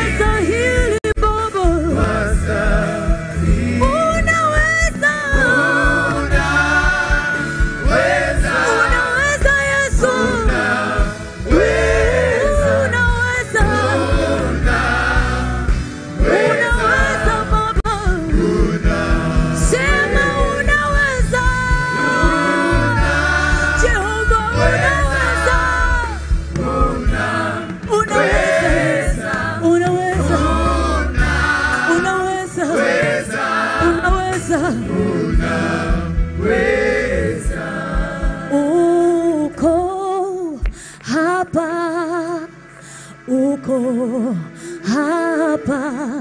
wastahili Baba, unaweza, unaweza Yesu, unaweza, unaweza Baba, sema unaweza, Jehova unaweza, unaweza, unaweza, unaweza, unaweza. Uko hapa, uko hapa,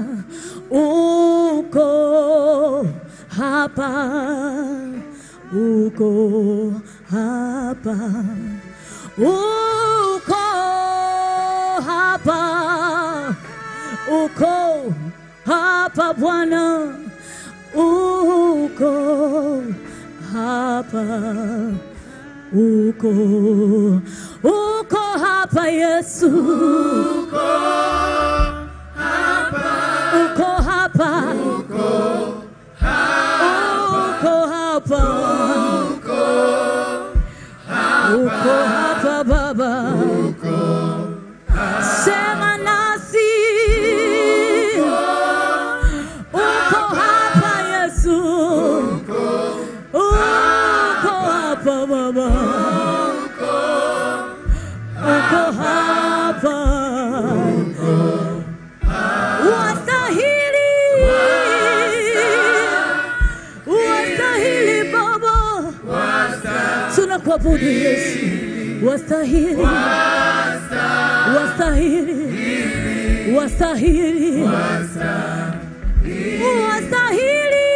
uko hapa, uko hapa, uko hapa, uko hapa Bwana, uko hapa uko uko hapa Yesu, uko hapa, uko hapa, uko hapa, uko hapa Baba, sema nasi, uko hapa Yesu, uko hapa Baba, uko hapa, wastahili, wastahili Baba, tunakuabudu Yesu, wastahili, wastahili, wastahili, wastahili,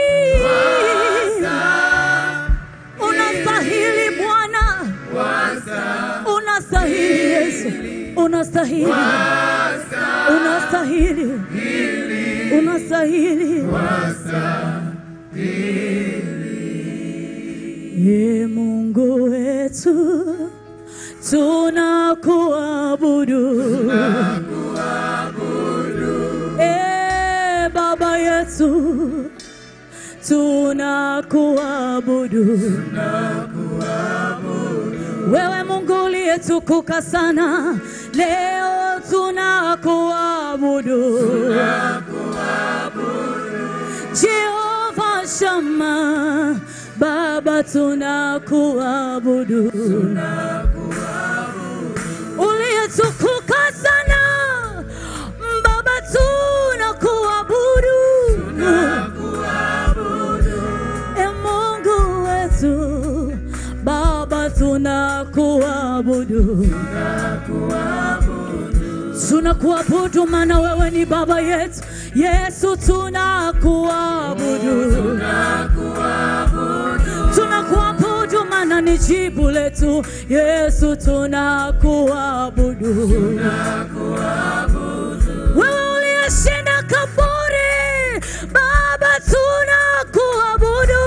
unastahili Bwana, unastahili Yesu, unastahili, unastahili, unastahili. Ye Mungu wetu, tunakuabudu. E Baba yetu, tunakuabudu. Wewe Mungu uliyetukuka sana, leo tunakuabudu. Jehova Shama, Baba tunakuabudu. Uliyetukuka sana, Baba tunakuabudu. E Mungu wetu, Baba tunakuabudu. Tunakuabudu maana wewe ni baba yetu. Yesu tunakuabudu. Tunakuabudu maana ni jibu letu. Yesu tunakuabudu. Wewe uliyeshinda kaburi, Baba tunakuabudu.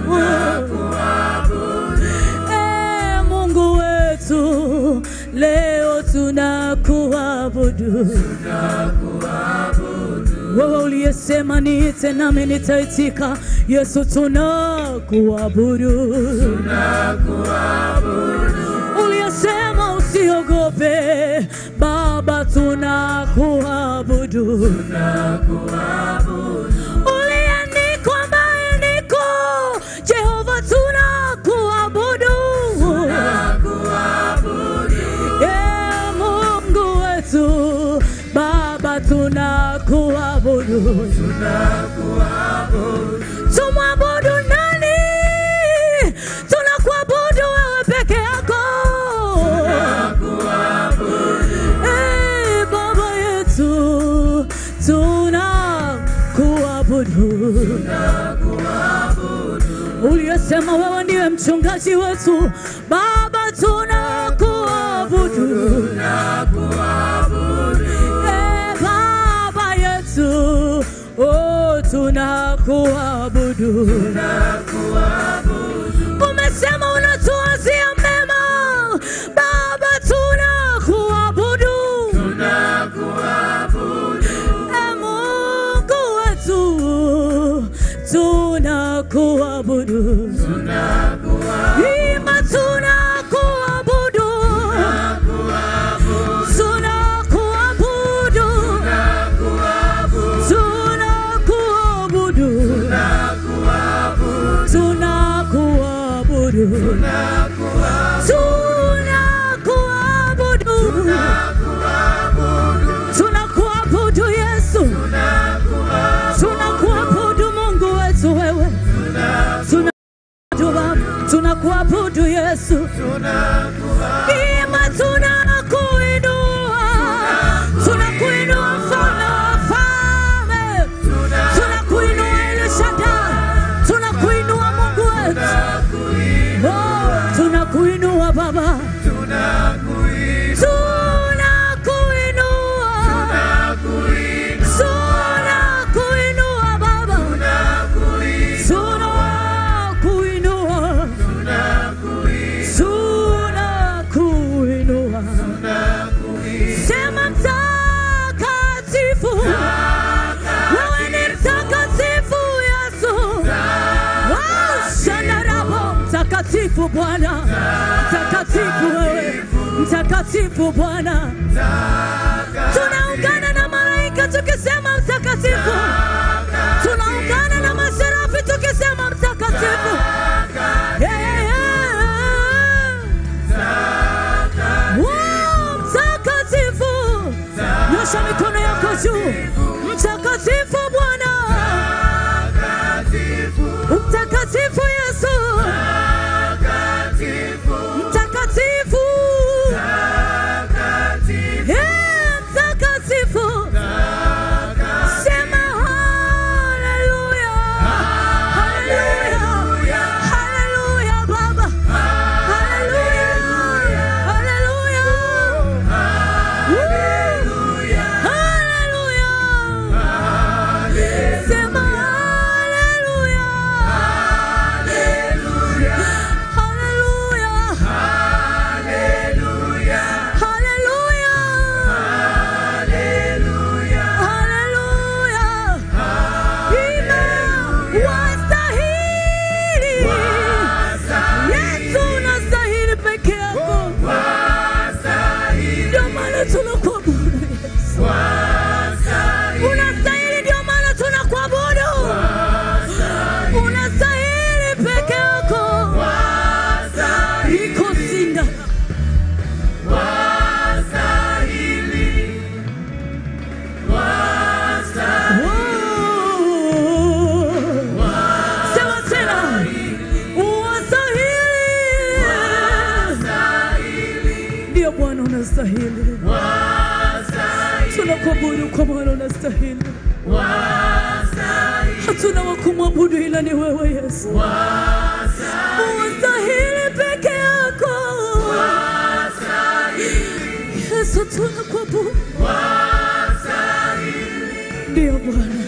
Eh, Mungu wetu, leo tunakuabudu. Wewe uliyesema niite nami nitaitika, Yesu tunakuabudu. Uliyesema usiogope, Baba tunakuabudu. Uliyeandikwa ambaye niko, Jehova tunakuabudu. Eh, Mungu wetu, Baba tunakuabudu. Tumwabudu nani? Tunakuabudu wewe peke yako. Eh, Baba yetu, tunakuabudu. Uliyesema wewe ndiwe mchungaji wetu, Baba tunakuabudu. Eh, Baba yetu, oh, tunakuabudu. Umesema unatuazia mema, Baba tunakuabudu. tunakuabudu Ima tunakuabudu tunakuabudu tunakuabudu tunakuabudu tunakuabudu tunakuabudu Yesu tunakuabudu Mungu wetu wewe Tuna- Baba, tunakuabudu Yesu Ima tunakuinua tunakuinua mfalme wa wafalme tunakuinua El Shaddai tunakuinua Mungu wetu Oh, tunakuinua Baba tunakuinua tunakuinua Baba tunakuinua tunakuinua sema mtakatifu wewe ni mtakatifu Yesu Oh, shandarabo mtakatifu Bwana mtakatifu wewe mtakatifu Bwana tunaungana na malaika tukisema mtakatifu tunaungana na maserafi tukisema mtakatifu Yeah, yeah, yeah. Wow, mtakatifu nyosha mikono yako juu mtakatifu bwana mtakatifu yesu mtakatifu Yeah, mtakatifu sema haleluya haleluya haleluya baba haleluya haleluya haleluya sema haleluya haleluya haleluya haleluya Ina wastahili Yesu unastahili peke yako ndio maana tunakuabudu Yesu unastahili ndio maana tunakuabudu unastahili peke yako iko sinda Wow. Sema tena unastahili ndio Bwana unastahili tunakuabudu kwa maana unastahili hatuna wa kumwabudu ila ni wewe Yesu unastahili peke yako Yesu tunakuabudu ndio Bwana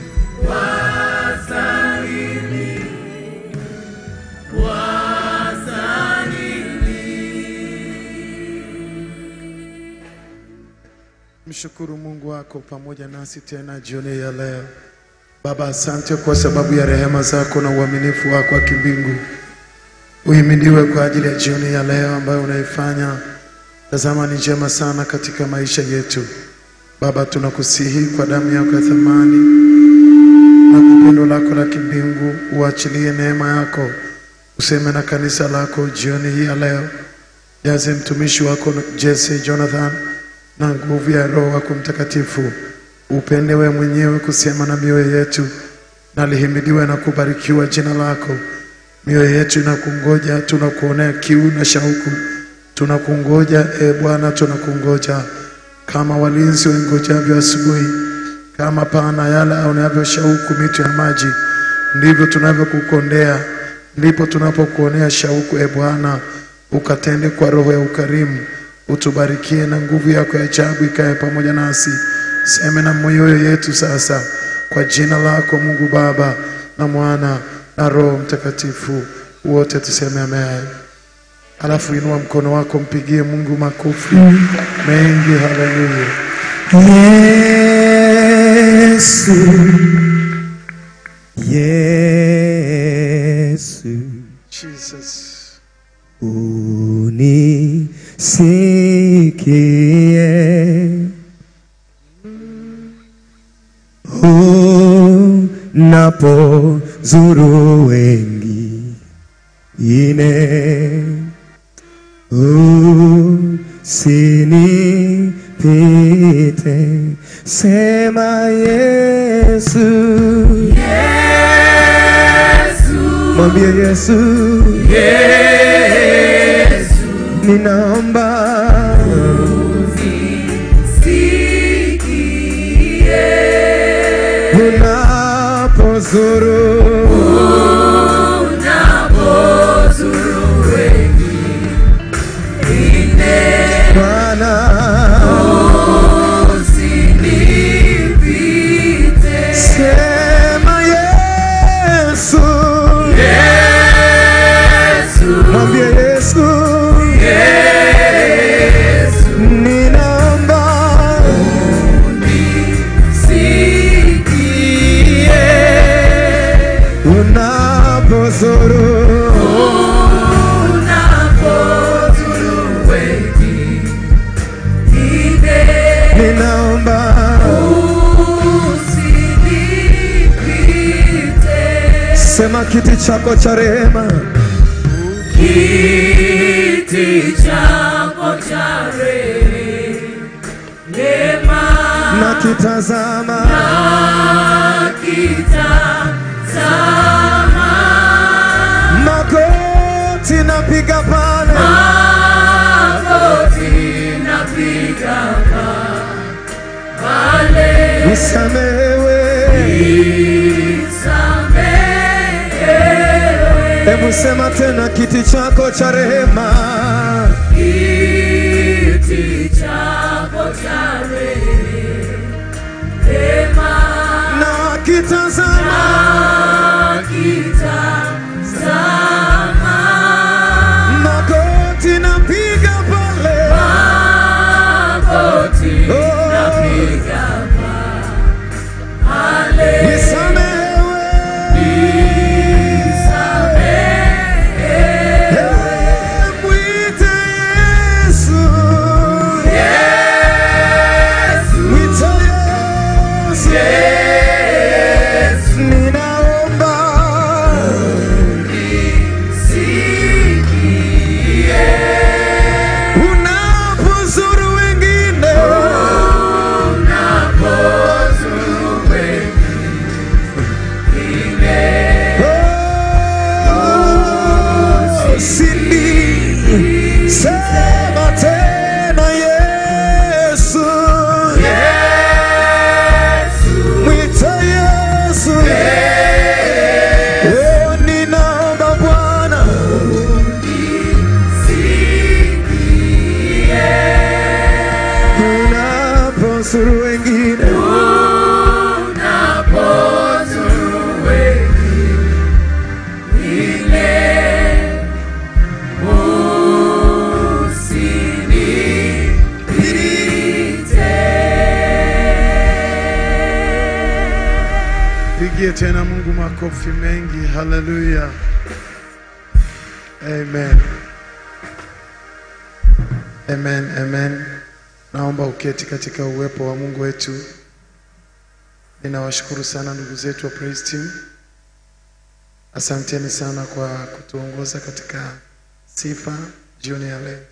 Mshukuru Mungu wako pamoja nasi tena jioni ya leo. Baba, asante kwa sababu ya rehema zako na uaminifu wako wa kimbingu. Uhimidiwe kwa ajili ya jioni ya leo ambayo unaifanya. Tazama ni njema sana katika maisha yetu. Baba, tunakusihi kwa damu yako ya thamani na kwa pendo lako la kimbingu, uachilie neema yako, useme na kanisa lako jioni hii ya leo. Jaze mtumishi wako Jesse Jonathan na nguvu ya Roho wako Mtakatifu. Upende wewe mwenyewe kusema na mioyo yetu, na lihimidiwe na kubarikiwa jina lako. Mioyo yetu inakungoja, tunakuonea kiu na shauku, tunakungoja e Bwana, tunakungoja kama walinzi waingojavyo asubuhi, kama pana yale aonavyo shauku mito ya maji, ndivyo tunavyokukondea, ndipo tunapokuonea shauku e Bwana. Ukatende kwa roho ya ukarimu, utubarikie na nguvu yako ya ajabu ikae pamoja nasi. Seme na mioyo yetu sasa, kwa jina lako Mungu Baba na Mwana na Roho Mtakatifu, wote tuseme amen. Alafu inua mkono wako, mpigie Mungu makofi mengi. Haleluya! Yesu, sikie unapozuru wengine usinipite sema Yesu mwambie Yesu ninaomba unapozuru Bwana sema Yesu mwambie Yesu ninaomba unapozuru ninaomba sema kiti chako cha rehema Kiti chako cha rehema na kitazama kitazama magoti napiga pale magoti napiga pale nisamehewe nisamehewe hebu sema tena kiti chako cha rehema kiti chako cha rehema na kitazama kitazama magoti napiga pale magoti Oh. napiga pale nisamehewe mwite Yesu mwite Yesu ninaomba unapozuru wengine Oh, Sindi, sema tena Yesu, mwite Yesu. Oh, ninaomba Bwana, unapozuru wengine Pigie tena Mungu makofi mengi. Haleluya. Amen. Amen, amen. Naomba uketi katika uwepo wa Mungu wetu. Ninawashukuru sana ndugu zetu wa Praise Team. Asanteni sana kwa kutuongoza katika sifa jioni ya leo.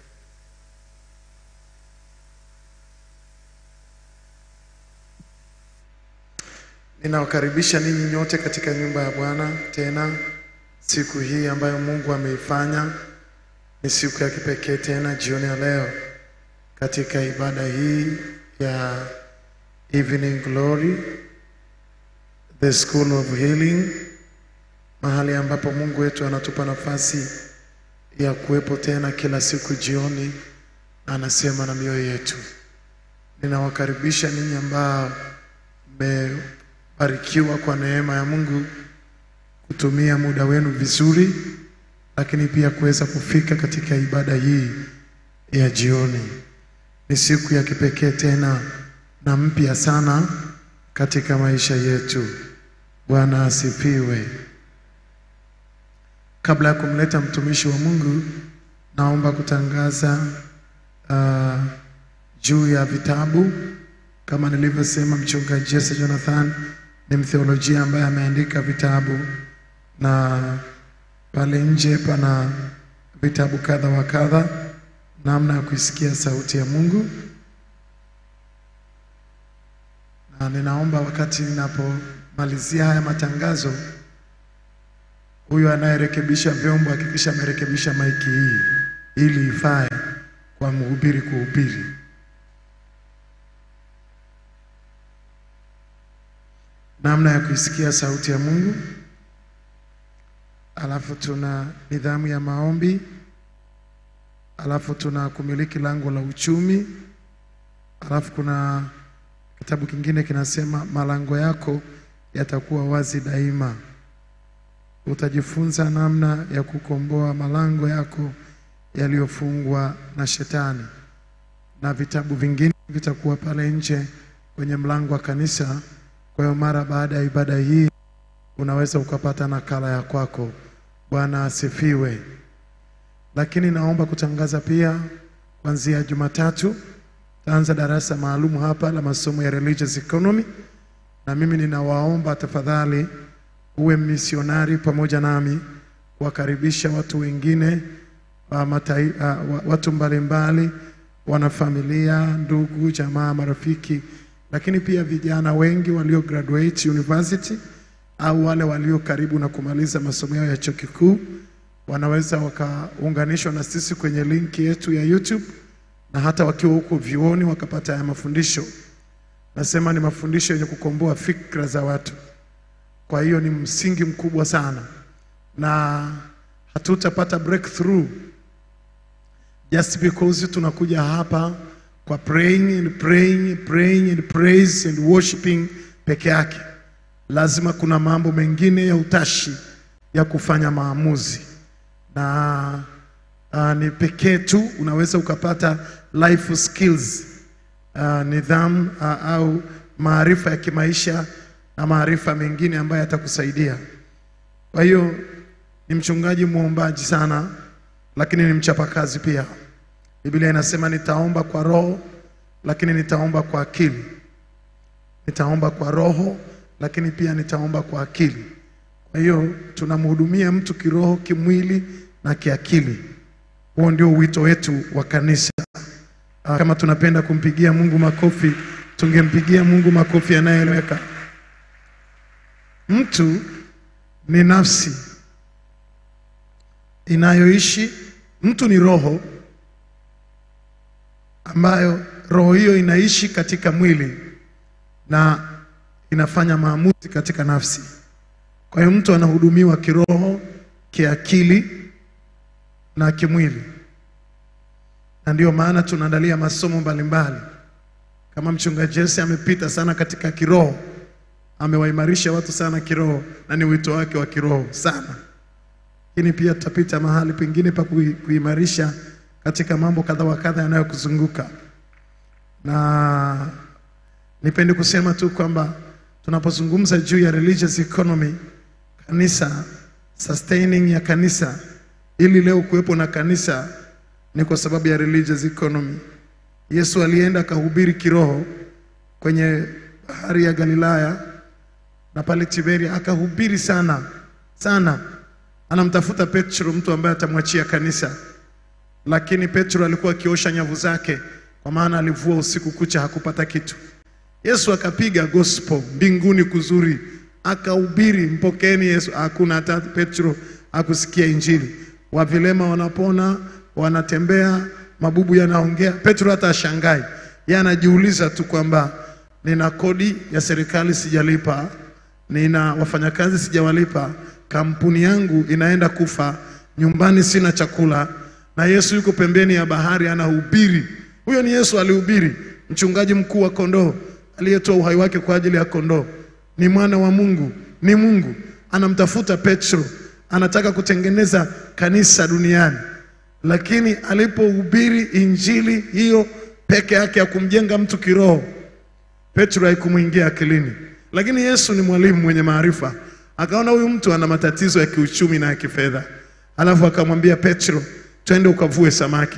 Ninawakaribisha ninyi nyote katika nyumba ya Bwana tena siku hii ambayo Mungu ameifanya. Ni siku ya kipekee tena jioni ya leo katika ibada hii ya Evening Glory, the School of Healing, mahali ambapo Mungu wetu anatupa nafasi ya kuwepo tena kila siku jioni, na anasema na mioyo yetu. Ninawakaribisha ninyi ambao mmebarikiwa kwa neema ya Mungu kutumia muda wenu vizuri, lakini pia kuweza kufika katika ibada hii ya jioni. Ni siku ya kipekee tena na mpya sana katika maisha yetu. Bwana asifiwe. Kabla ya kumleta mtumishi wa Mungu, naomba kutangaza uh, juu ya vitabu kama nilivyosema, mchungaji Jesse Jonathan ni mtheolojia ambaye ameandika vitabu, na pale nje pana vitabu kadha wa kadha, namna ya kuisikia sauti ya Mungu. Na ninaomba wakati ninapomalizia haya matangazo, huyu anayerekebisha vyombo hakikisha amerekebisha maiki hii ili ifae kwa mhubiri kuhubiri. namna ya kuisikia sauti ya Mungu. Alafu tuna nidhamu ya maombi, alafu tuna kumiliki lango la uchumi, alafu kuna kitabu kingine kinasema malango yako yatakuwa wazi daima. Utajifunza namna ya kukomboa malango yako yaliyofungwa na shetani, na vitabu vingine vitakuwa pale nje kwenye mlango wa kanisa. Kwa hiyo mara baada ya ibada hii unaweza ukapata nakala ya kwako. Bwana asifiwe. Lakini naomba kutangaza pia, kuanzia Jumatatu taanza darasa maalum hapa la masomo ya religious economy, na mimi ninawaomba tafadhali uwe misionari pamoja nami kuwakaribisha watu wengine wa matai, uh, wa- watu mbalimbali, wanafamilia, ndugu, jamaa, marafiki, lakini pia vijana wengi walio graduate university au wale walio karibu na kumaliza masomo yao ya chuo kikuu wanaweza wakaunganishwa na sisi kwenye linki yetu ya YouTube na hata wakiwa huko vyuoni wakapata haya mafundisho. Nasema ni mafundisho yenye kukomboa fikra za watu. Kwa hiyo ni msingi mkubwa sana, na hatutapata breakthrough just because tunakuja hapa kwa praying and praying, praying and praise and worshiping peke yake. Lazima kuna mambo mengine ya utashi ya kufanya maamuzi, na uh, ni pekee tu unaweza ukapata life skills uh, nidhamu uh, au maarifa ya kimaisha na maarifa mengine ambayo yatakusaidia. Kwa hiyo ni mchungaji mwombaji sana, lakini ni mchapakazi pia. Biblia inasema nitaomba kwa roho, lakini nitaomba kwa akili. Nitaomba kwa roho, lakini pia nitaomba kwa akili. Kwa hiyo tunamhudumia mtu kiroho, kimwili na kiakili. Huo ndio wito wetu wa kanisa. Ah, Kama tunapenda kumpigia Mungu makofi, tungempigia Mungu makofi yanayoeleweka. Mtu ni nafsi inayoishi, mtu ni roho ambayo roho hiyo inaishi katika mwili na inafanya maamuzi katika nafsi. Kwa hiyo mtu anahudumiwa kiroho, kiakili na kimwili, na ndio maana tunaandalia masomo mbalimbali. Kama mchungaji Jesse amepita sana katika kiroho, amewaimarisha watu sana kiroho, na ni wito wake wa kiroho sana lakini pia tutapita mahali pengine pa kui- kuimarisha katika mambo kadha wa kadha yanayokuzunguka, na nipende kusema tu kwamba tunapozungumza juu ya religious economy, kanisa, sustaining ya kanisa, ili leo kuwepo na kanisa ni kwa sababu ya religious economy. Yesu alienda akahubiri kiroho kwenye bahari ya Galilaya na pale Tiberia, akahubiri sana sana anamtafuta Petro, mtu ambaye atamwachia kanisa, lakini Petro alikuwa akiosha nyavu zake, kwa maana alivua usiku kucha hakupata kitu. Yesu akapiga gospel mbinguni kuzuri, akahubiri mpokeeni Yesu. Hakuna hata Petro akusikia injili. Wavilema wanapona, wanatembea, mabubu yanaongea. Petro hata ashangai, yeye anajiuliza tu kwamba nina kodi ya serikali sijalipa, nina wafanyakazi sijawalipa, kampuni yangu inaenda kufa, nyumbani sina chakula, na Yesu yuko pembeni ya bahari anahubiri. Huyo ni Yesu alihubiri, mchungaji mkuu wa kondoo aliyetoa uhai wake kwa ajili ya kondoo, ni mwana wa Mungu, ni Mungu. Anamtafuta Petro, anataka kutengeneza kanisa duniani, lakini alipohubiri injili hiyo peke yake ya kumjenga mtu kiroho Petro haikumwingia akilini, lakini Yesu ni mwalimu mwenye maarifa, akaona huyu mtu ana matatizo ya kiuchumi na ya kifedha, alafu akamwambia Petro, twende ukavue samaki.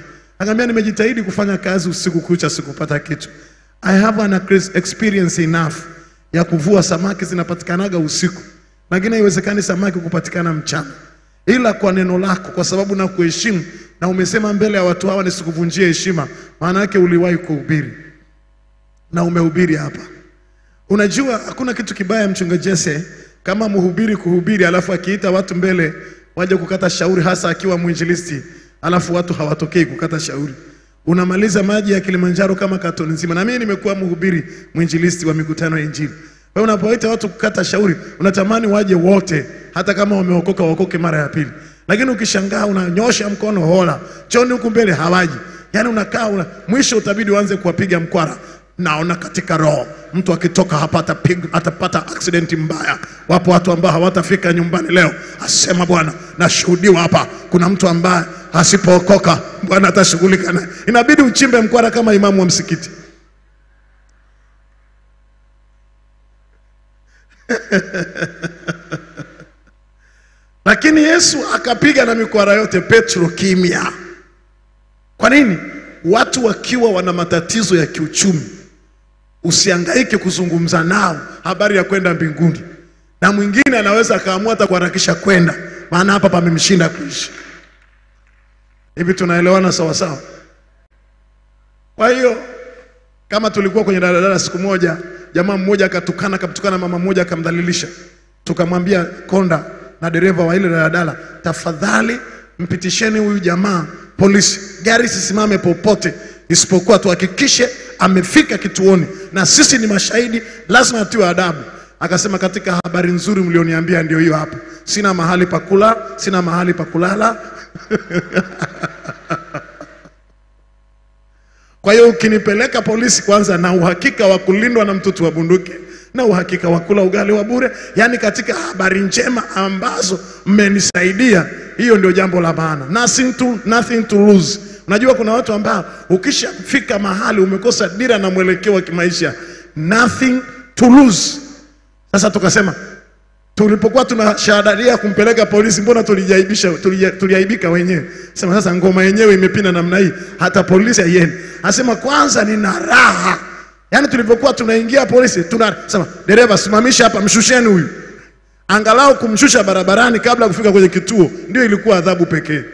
Akaambia nimejitahidi kufanya kazi usiku kucha sikupata kitu. I have an experience enough ya kuvua samaki zinapatikanaga usiku, lakini haiwezekani samaki kupatikana mchana, ila kwa neno lako, kwa sababu na kuheshimu na umesema mbele ya watu hawa nisikuvunjie heshima, maana yake uliwahi kuhubiri na umehubiri hapa. Unajua hakuna kitu kibaya mchunga Jesse kama mhubiri kuhubiri, alafu akiita watu mbele waje kukata shauri, hasa akiwa mwinjilisti, alafu watu hawatokei kukata shauri. Unamaliza maji ya Kilimanjaro kama katoni nzima. Na mimi nimekuwa mhubiri mwinjilisti wa mikutano ya Injili. Wewe unapoita watu kukata shauri, unatamani waje wote, hata kama wameokoka waokoke mara ya pili. Lakini ukishangaa unanyosha mkono hola, choni huku mbele hawaji. Yaani unakaa una, mwisho utabidi uanze kuwapiga mkwara. Naona katika roho mtu akitoka hapa atapig, atapata accident mbaya. Wapo watu ambao hawatafika nyumbani leo, asema Bwana. Nashuhudiwa hapa, kuna mtu ambaye asipookoka Bwana atashughulika naye. Inabidi uchimbe mkwara kama imamu wa msikiti. Lakini Yesu akapiga na mikwara yote, Petro kimya. Kwa nini? Watu wakiwa wana matatizo ya kiuchumi, usihangaike kuzungumza nao habari ya kwenda mbinguni, na mwingine anaweza akaamua hata kuharakisha kwenda, maana hapa pamemshinda kuishi. Hivi tunaelewana sawa sawa? Kwa hiyo kama tulikuwa kwenye daladala siku moja, jamaa mmoja akatukana, akamtukana mama mmoja, akamdhalilisha, tukamwambia konda na dereva wa ile daladala, tafadhali mpitisheni huyu jamaa polisi, gari sisimame popote isipokuwa tuhakikishe amefika kituoni, na sisi ni mashahidi, lazima atiwe adabu. Akasema, katika habari nzuri mlioniambia ndio hiyo hapa, sina mahali pa kula, sina mahali pa kulala Kwa hiyo ukinipeleka polisi, kwanza na uhakika wa kulindwa na mtutu wa bunduki na uhakika wa kula ugali wa bure, yaani katika habari njema ambazo mmenisaidia, hiyo ndio jambo la maana. Nothing to, nothing to lose. Unajua kuna watu ambao ukishafika mahali umekosa dira na mwelekeo wa kimaisha, nothing to lose. Sasa tukasema tulipokuwa tunashahadaria kumpeleka polisi, mbona tulijaibisha tulija, tuliaibika wenyewe. Sema sasa ngoma yenyewe imepinda namna hii, hata polisi haiendi. Asema kwanza nina raha, yaani tulipokuwa tunaingia polisi tunasema dereva, simamisha hapa, mshusheni huyu. Angalau kumshusha barabarani kabla ya kufika kwenye kituo, ndio ilikuwa adhabu pekee,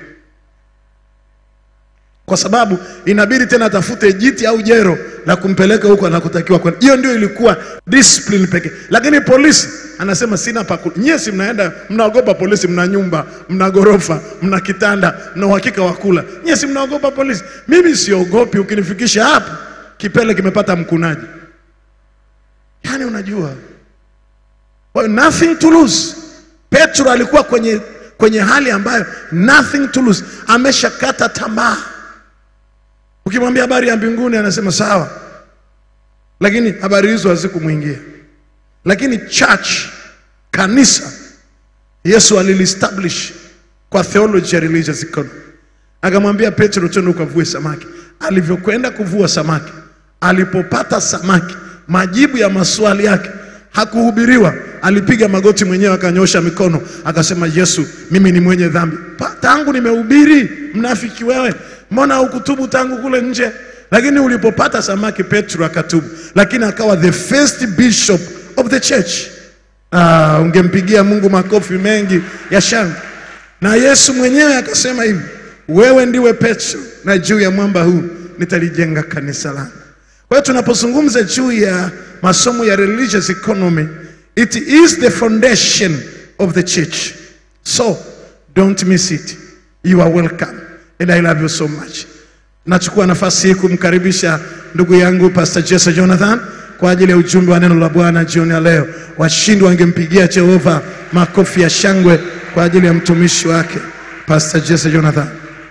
kwa sababu inabidi tena atafute jiti au jero la kumpeleka huko anakotakiwa kwenda. Hiyo ndio ilikuwa discipline pekee, lakini polisi anasema sina pa kula. Nyie si mnaenda mnaogopa polisi, mna nyumba, mna gorofa, mna kitanda, mna uhakika wa kula. Nyie si mnaogopa polisi? Mimi siogopi, ukinifikisha hapo kipele kimepata mkunaji. Yaani unajua, well, nothing to lose. Petro alikuwa kwenye, kwenye hali ambayo nothing to lose, ameshakata tamaa. Ukimwambia habari ya mbinguni anasema sawa, lakini habari hizo hazikumwingia. Lakini church, kanisa, Yesu aliliestablish kwa theology ya religious economy. Akamwambia Petro, twende ukavue samaki. Alivyokwenda kuvua samaki, alipopata samaki, majibu ya maswali yake hakuhubiriwa. Alipiga magoti mwenyewe, akanyosha mikono, akasema, Yesu, mimi ni mwenye dhambi. Pa, tangu nimehubiri, mnafiki wewe, mbona hukutubu tangu kule nje? Lakini ulipopata samaki, Petro akatubu, lakini akawa the first bishop of the church. Ah, ungempigia Mungu makofi mengi ya shangwe. Na Yesu mwenyewe akasema hivi, wewe ndiwe Petro, na juu ya mwamba huu nitalijenga kanisa langu. Kwa hiyo tunapozungumza juu ya masomo ya religious economy, it is the foundation of the church. So don't miss it. You are welcome and I love you so much. Nachukua nafasi hii kumkaribisha ndugu yangu Pastor Jesse Jonathan kwa ajili ya ujumbe wa neno la Bwana jioni ya leo. Washindi wangempigia Jehova makofi ya shangwe kwa ajili ya mtumishi wake Pastor Jesse Jonathan.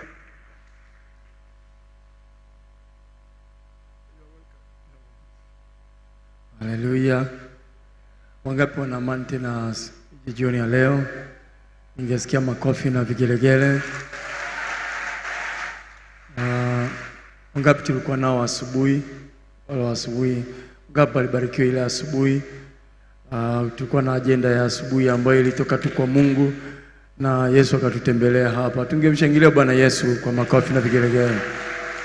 Haleluya! Wangapi wana amani tena jioni ya leo? Ningesikia makofi na vigelegele. Uh, wangapi tulikuwa nao asubuhi? Wale wa asubuhi, wangapi walibarikiwa ile asubuhi? Uh, tulikuwa na ajenda ya asubuhi ambayo ilitoka tu kwa Mungu na Yesu akatutembelea hapa. Tungemshangilia Bwana Yesu kwa makofi na vigelegele.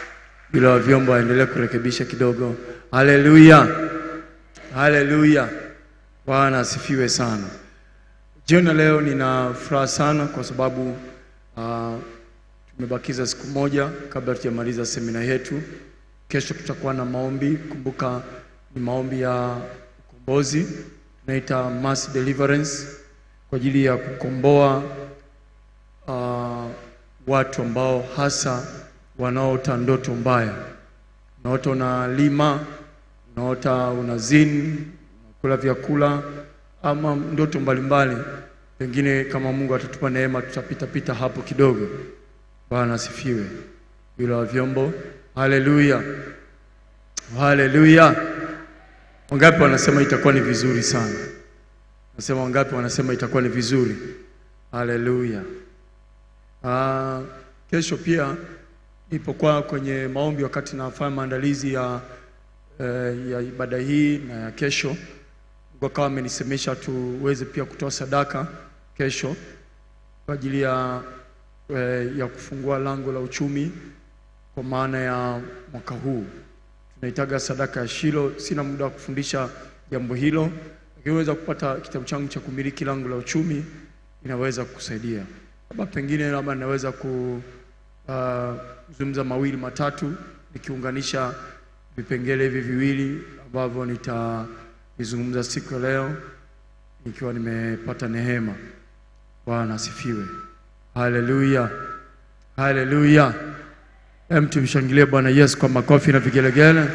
Yule wa vyombo aendelee kurekebisha kidogo. Haleluya, haleluya. Bwana asifiwe sana. Jioni ya leo nina furaha sana kwa sababu uh, tumebakiza siku moja kabla tujamaliza semina yetu. Kesho tutakuwa na maombi. Kumbuka ni maombi ya ukombozi, tunaita mass deliverance kwa ajili ya kukomboa uh, watu ambao hasa wanaota ndoto mbaya. Unaota unalima, unaota unazini, unakula vyakula ama ndoto mbalimbali. Pengine kama Mungu atatupa neema, tutapita pita hapo kidogo. Bwana asifiwe. Yule wa vyombo, haleluya, haleluya. Wangapi wanasema itakuwa ni vizuri sana? Nasema wangapi wanasema itakuwa ni vizuri? Haleluya. Ah, kesho pia nilipokuwa kwenye maombi wakati nafanya maandalizi ya, eh, ya ibada hii na ya kesho, Mungu akawa amenisemesha tuweze pia kutoa sadaka kesho kwa ajili ya, eh, ya kufungua lango la uchumi kwa maana ya mwaka huu tunahitaga sadaka ya Shilo. Sina muda wa kufundisha jambo hilo, lakini unaweza kupata kitabu changu cha kumiliki lango la uchumi, inaweza kukusaidia. Labda pengine labda naweza kuzungumza mawili matatu nikiunganisha vipengele hivi viwili ambavyo nitavizungumza siku ya leo nikiwa nimepata neema. Bwana asifiwe, haleluya, haleluya. Hem, tumshangilie Bwana Yesu kwa makofi na vigelegele.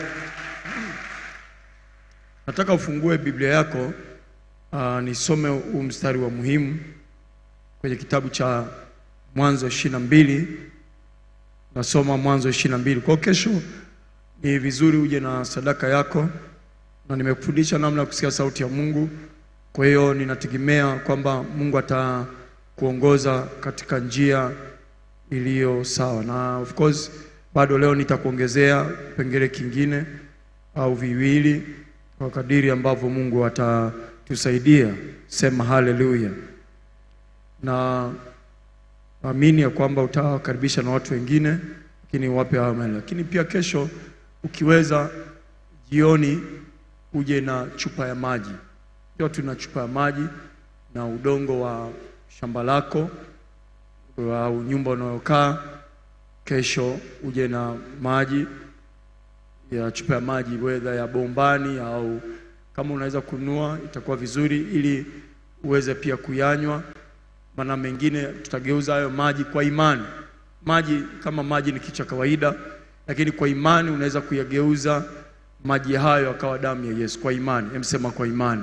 Nataka ufungue Biblia yako uh, nisome huu mstari wa muhimu kwenye kitabu cha Mwanzo ishirini na mbili. Nasoma Mwanzo ishirini na mbili. Kwa kesho ni vizuri uje na sadaka yako, na nimekufundisha namna ya kusikia sauti ya Mungu. Kwa hiyo ninategemea kwamba Mungu atakuongoza katika njia iliyo sawa, na of course bado leo nitakuongezea kipengele kingine au viwili kwa kadiri ambavyo Mungu atatusaidia. Sema haleluya. Na naamini ya kwamba utawakaribisha na watu wengine, lakini wape amen. Lakini pia kesho ukiweza, jioni uje na chupa ya maji, pia tuna chupa ya maji na udongo wa shamba lako au nyumba unayokaa. Kesho uje na maji ya chupa ya maji, wedha ya bombani au kama unaweza kununua itakuwa vizuri, ili uweze pia kuyanywa. Maana mengine tutageuza hayo maji kwa imani. Maji kama maji ni kitu cha kawaida, lakini kwa imani unaweza kuyageuza maji hayo akawa damu ya Yesu kwa imani. Emsema kwa imani.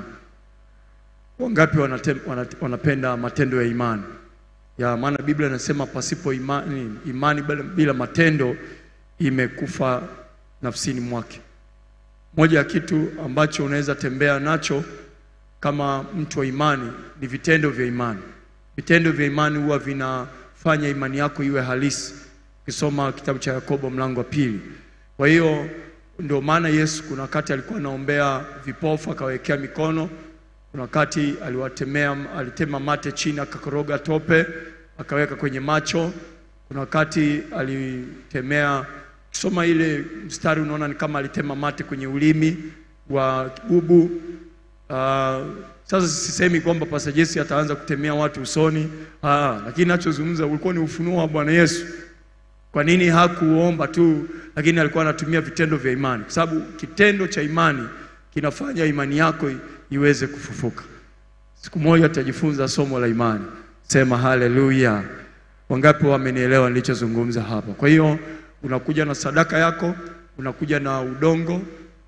Wangapi wanate, wanate, wanapenda matendo ya imani? ya maana Biblia inasema pasipo imani, imani bila, bila matendo imekufa nafsini mwake. Moja ya kitu ambacho unaweza tembea nacho kama mtu wa imani ni vitendo vya imani. Vitendo vya imani huwa vinafanya imani yako iwe halisi. Ukisoma kitabu cha Yakobo mlango wa pili. Kwa hiyo ndio maana Yesu kuna wakati alikuwa anaombea vipofu akawekea mikono kuna wakati aliwatemea alitema mate chini akakoroga tope akaweka kwenye macho. Kuna wakati alitemea, soma ile mstari unaona ni kama alitema mate kwenye ulimi wa kibubu. Uh, sasa sisemi kwamba Pastor Jesse ataanza kutemea watu usoni, ah, lakini nachozungumza ulikuwa ni ufunuo wa Bwana Yesu. Kwa nini hakuomba tu, lakini alikuwa anatumia vitendo vya imani, kwa sababu kitendo cha imani kinafanya imani yako iweze kufufuka. Siku moja tutajifunza somo la imani. Sema haleluya! Wangapi wamenielewa nilichozungumza hapa? Kwa hiyo unakuja na sadaka yako, unakuja na udongo,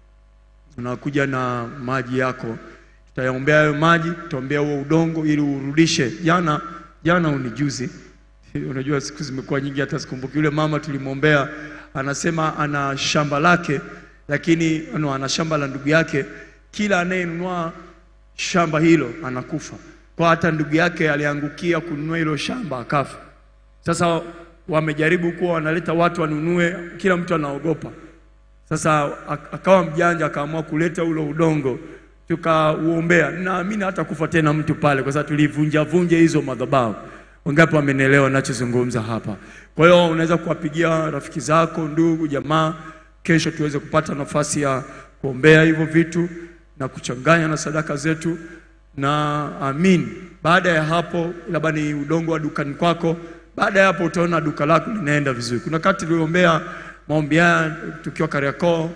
unakuja na maji yako. Tutayaombea hayo maji, tutaombea huo udongo ili urudishe. Jana jana unijuzi, unajua siku zimekuwa nyingi, hata sikumbuki. Yule mama tulimwombea, anasema ana shamba lake, lakini no, ana shamba la ndugu yake kila anayenunua shamba hilo anakufa. Kwa hata ndugu yake aliangukia kununua hilo shamba akafa. Sasa wamejaribu kuwa wanaleta watu wanunue, kila mtu anaogopa. Sasa akawa mjanja, akaamua kuleta ule udongo, tukauombea. Naamini hata kufa tena mtu pale, kwa sababu tulivunja vunja hizo madhabahu. Wangapi wamenielewa ninachozungumza hapa? Kwa hiyo unaweza kuwapigia rafiki zako, ndugu, jamaa, kesho tuweze kupata nafasi ya kuombea hivyo vitu na kuchanganya na sadaka zetu, na amin. Baada ya hapo, labda ni udongo wa dukani kwako, baada ya hapo utaona duka lako linaenda vizuri. Kuna wakati tuliombea maombi haya tukiwa Kariakoo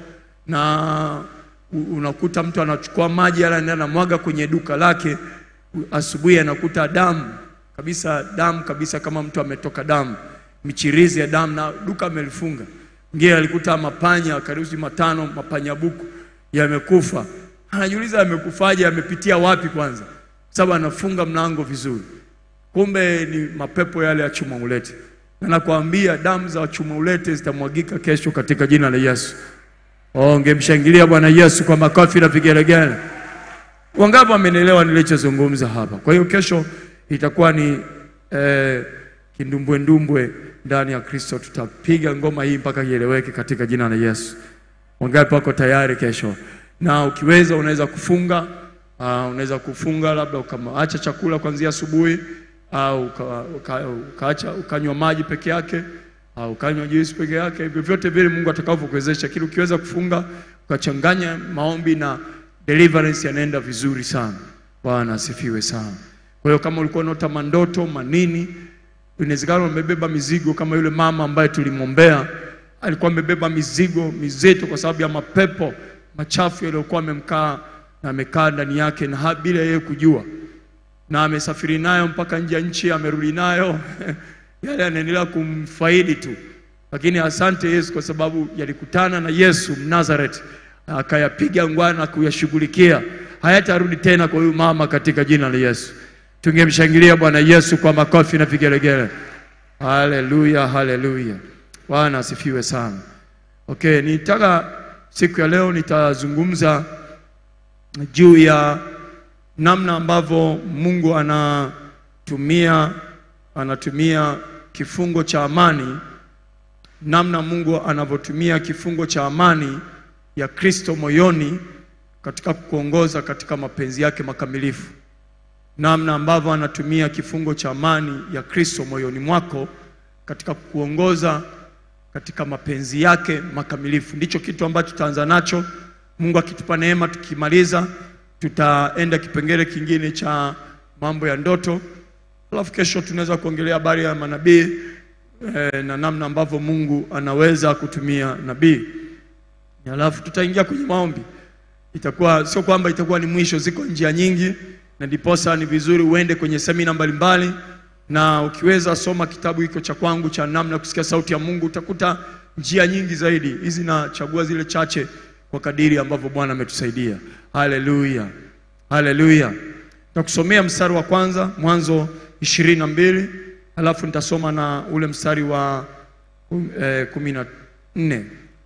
na u- unakuta mtu anachukua maji yale anaenda anamwaga kwenye duka lake, u- asubuhi anakuta damu kabisa, damu kabisa, kama mtu ametoka damu, michirizi ya damu, na duka amelifunga. Mwingine alikuta mapanya karibu matano, mapanya buku yamekufa. Anajiuliza yamekufaje, yamepitia wapi kwanza, sababu anafunga mlango vizuri kumbe ni mapepo yale ya chuma ulete, na nakwambia damu za chuma ulete zitamwagika kesho katika jina la Yesu. Oh, ngemshangilia Bwana Yesu kwa makofi na vigelegele. Wangapi wamenielewa nilichozungumza hapa? Kwa hiyo kesho itakuwa ni eh, kindumbwendumbwe ndani ya Kristo. Tutapiga ngoma hii mpaka ieleweke katika jina la Yesu. Wangapi wako tayari kesho? Na ukiweza unaweza kufunga uh, unaweza kufunga labda ukaacha chakula kuanzia asubuhi au uka, uka, ukaacha ukanywa maji peke yake au ukanywa juisi peke yake, vyovyote vile Mungu atakavyokuwezesha. Kile ukiweza kufunga ukachanganya maombi na deliverance, yanaenda vizuri sana. Bwana asifiwe sana. Kwa hiyo kama ulikuwa unaota mandoto manini, inawezekana umebeba mizigo kama yule mama ambaye tulimwombea alikuwa amebeba mizigo mizito kwa sababu ya mapepo machafu yaliyokuwa amemkaa na amekaa ndani yake na ha- bila yeye kujua, na amesafiri nayo mpaka nje ya nchi, amerudi nayo yale yanaendelea kumfaidi tu, lakini asante Yesu kwa sababu yalikutana na Yesu Mnazareti, akayapiga ngwana na kuyashughulikia, hayatarudi tena kwa huyu mama katika jina la Yesu. Tungemshangilia Bwana Yesu kwa makofi na vigelegele. Haleluya, haleluya. Bwana asifiwe sana. Okay, nitaka siku ya leo nitazungumza juu ya namna ambavyo Mungu anatumia anatumia kifungo cha amani, namna Mungu anavyotumia kifungo cha amani ya Kristo moyoni katika kuongoza katika mapenzi yake makamilifu namna ambavyo anatumia kifungo cha amani ya Kristo moyoni mwako katika kuongoza katika mapenzi yake makamilifu. Ndicho kitu ambacho tutaanza nacho. Mungu akitupa neema, tukimaliza tutaenda kipengele kingine cha mambo ya ndoto, alafu kesho tunaweza kuongelea habari ya manabii eh, na namna ambavyo Mungu anaweza kutumia nabii, alafu tutaingia kwenye maombi itakuwa sio kwamba itakuwa ni mwisho, ziko njia nyingi, na ndiposa ni vizuri uende kwenye semina mbalimbali, na ukiweza soma kitabu hiko cha kwangu cha namna ya kusikia sauti ya Mungu, utakuta njia nyingi zaidi. Hizi nachagua zile chache kwa kadiri ambavyo Bwana ametusaidia. Haleluya, haleluya. Takusomea mstari wa kwanza Mwanzo ishirini na mbili alafu nitasoma na ule mstari wa eh, kumi na nne.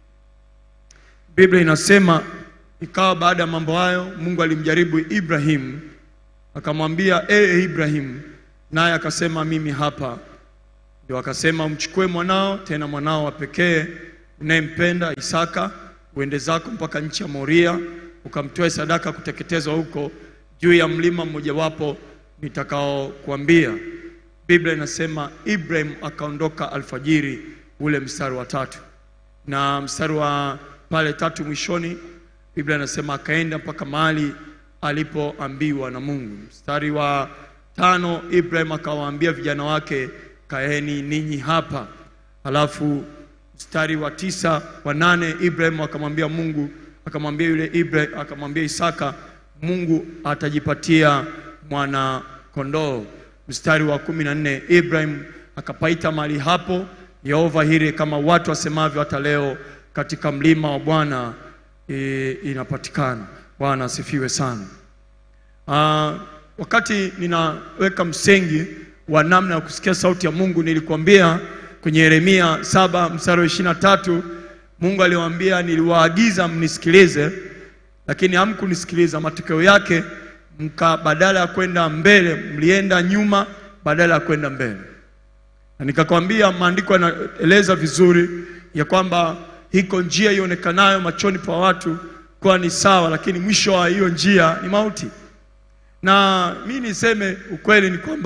Biblia inasema ikawa baada ya mambo hayo, Mungu alimjaribu Ibrahimu akamwambia, e Ibrahimu, naye akasema mimi hapa. Ndio akasema umchukue mwanao, tena mwanao wa pekee unayempenda Isaka, uende zako mpaka nchi ya Moria, ukamtoe sadaka kuteketezwa huko juu ya mlima mmojawapo nitakaokuambia. Biblia inasema Ibrahim akaondoka alfajiri, ule mstari wa tatu na mstari wa pale tatu mwishoni Biblia inasema akaenda mpaka mahali alipoambiwa na Mungu. Mstari wa tano Ibrahim akawaambia vijana wake, kaeni ninyi hapa. Halafu mstari wa tisa wa nane Ibrahim akamwambia Mungu, akamwambia yule Ibrahim, akamwambia Isaka, Mungu atajipatia mwana kondoo. Mstari wa kumi na nne Ibrahim akapaita mahali hapo Yehova Hire, kama watu wasemavyo hata leo, katika mlima wa Bwana e, inapatikana. Bwana asifiwe sana. Ah, wakati ninaweka msingi wa namna ya kusikia sauti ya Mungu nilikwambia kwenye Yeremia saba mstari wa ishirini na tatu Mungu aliwaambia, niliwaagiza mnisikilize, lakini hamkunisikiliza. Matokeo yake mka badala ya kwenda mbele mlienda nyuma badala ya kwenda mbele. Na nikakwambia maandiko yanaeleza vizuri ya kwamba iko njia ionekanayo machoni pa watu kuwa ni sawa, lakini mwisho wa hiyo njia ni mauti. Na mi niseme ukweli ni kwamba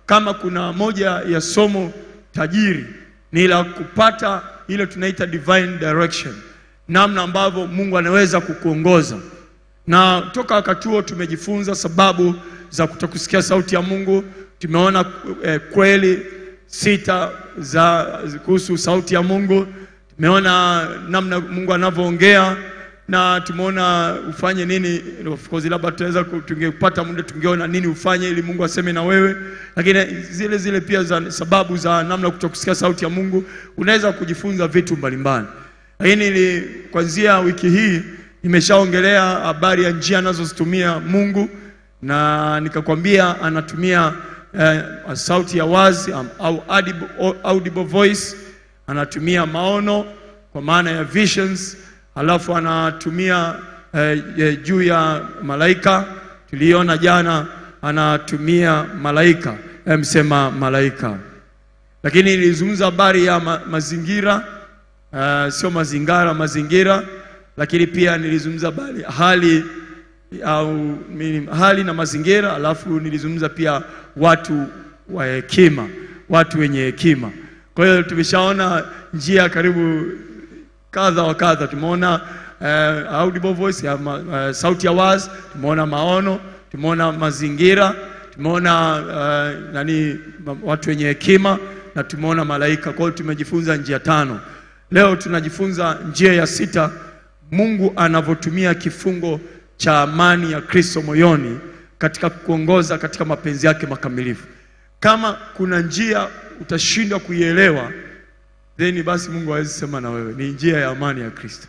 kama kuna moja ya somo tajiri ni la kupata ile tunaita divine direction, namna ambavyo Mungu anaweza kukuongoza. Na toka wakati huo tumejifunza sababu za kutokusikia sauti ya Mungu. Tumeona eh, kweli sita za kuhusu sauti ya Mungu. Tumeona namna Mungu anavyoongea na tumeona ufanye nini. Of course labda tunaweza ku- tungepata muda tungeona nini ufanye ili Mungu aseme na wewe, lakini zile zile pia za sababu za namna kutokusikia sauti ya Mungu, unaweza kujifunza vitu mbalimbali. Lakini ni kuanzia wiki hii nimeshaongelea habari ya njia anazozitumia Mungu na nikakwambia anatumia eh, sauti ya wazi am- au audible, audible voice, anatumia maono kwa maana ya visions, alafu anatumia eh, eh, juu ya malaika. Tuliona jana anatumia malaika, eh, msema malaika, lakini nilizungumza habari ya ma, mazingira uh, sio mazingara, mazingira, lakini pia nilizungumza habari hali au mini- hali na mazingira, alafu nilizungumza pia watu wa hekima, watu wenye hekima. Kwa hiyo tumeshaona njia karibu kadha wa kadha. Tumeona uh, audible voice ya ma, uh, sauti ya wazi, tumeona maono, tumeona mazingira, tumeona uh, nani ma, watu wenye hekima na tumeona malaika. Kwa hiyo tumejifunza njia tano. Leo tunajifunza njia ya sita, Mungu anavyotumia kifungo cha amani ya Kristo moyoni katika kuongoza katika mapenzi yake makamilifu. Kama kuna njia utashindwa kuielewa then basi Mungu hawezi sema na wewe. Ni njia ya amani ya Kristo.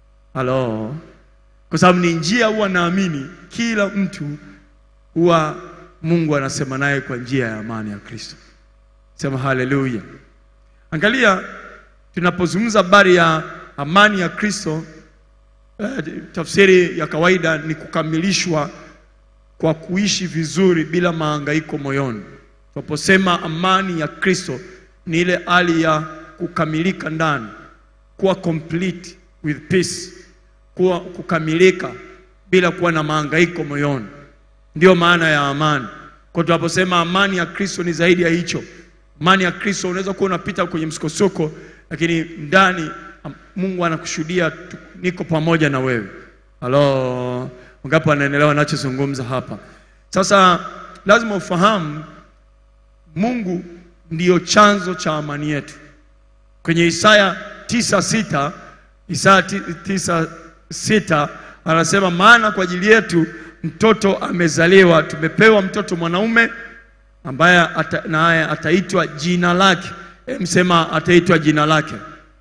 Halo, kwa sababu ni njia, huwa naamini kila mtu huwa Mungu anasema naye kwa njia ya amani ya Kristo. Sema haleluya. Angalia, tunapozungumza habari ya amani ya Kristo eh, tafsiri ya kawaida ni kukamilishwa kwa kuishi vizuri bila mahangaiko moyoni. Tunaposema amani ya Kristo ni ile hali ya kukamilika ndani, kuwa complete with peace, kuwa kukamilika bila kuwa na mahangaiko moyoni. Ndiyo maana ya amani. Kwa tunaposema amani ya Kristo ni zaidi ya hicho. Amani ya Kristo unaweza kuwa unapita kwenye msukosoko, lakini ndani am- Mungu anakushuhudia tu- niko pamoja na wewe. Halo, wangapi wanaelewa ninachozungumza hapa? Sasa lazima ufahamu Mungu ndiyo chanzo cha amani yetu. Kwenye Isaya tisa sita Isaya ti- tisa sita anasema, maana kwa ajili yetu mtoto amezaliwa, tumepewa mtoto mwanaume ambaye ata, naye ataitwa jina lake. E, msema ataitwa jina lake,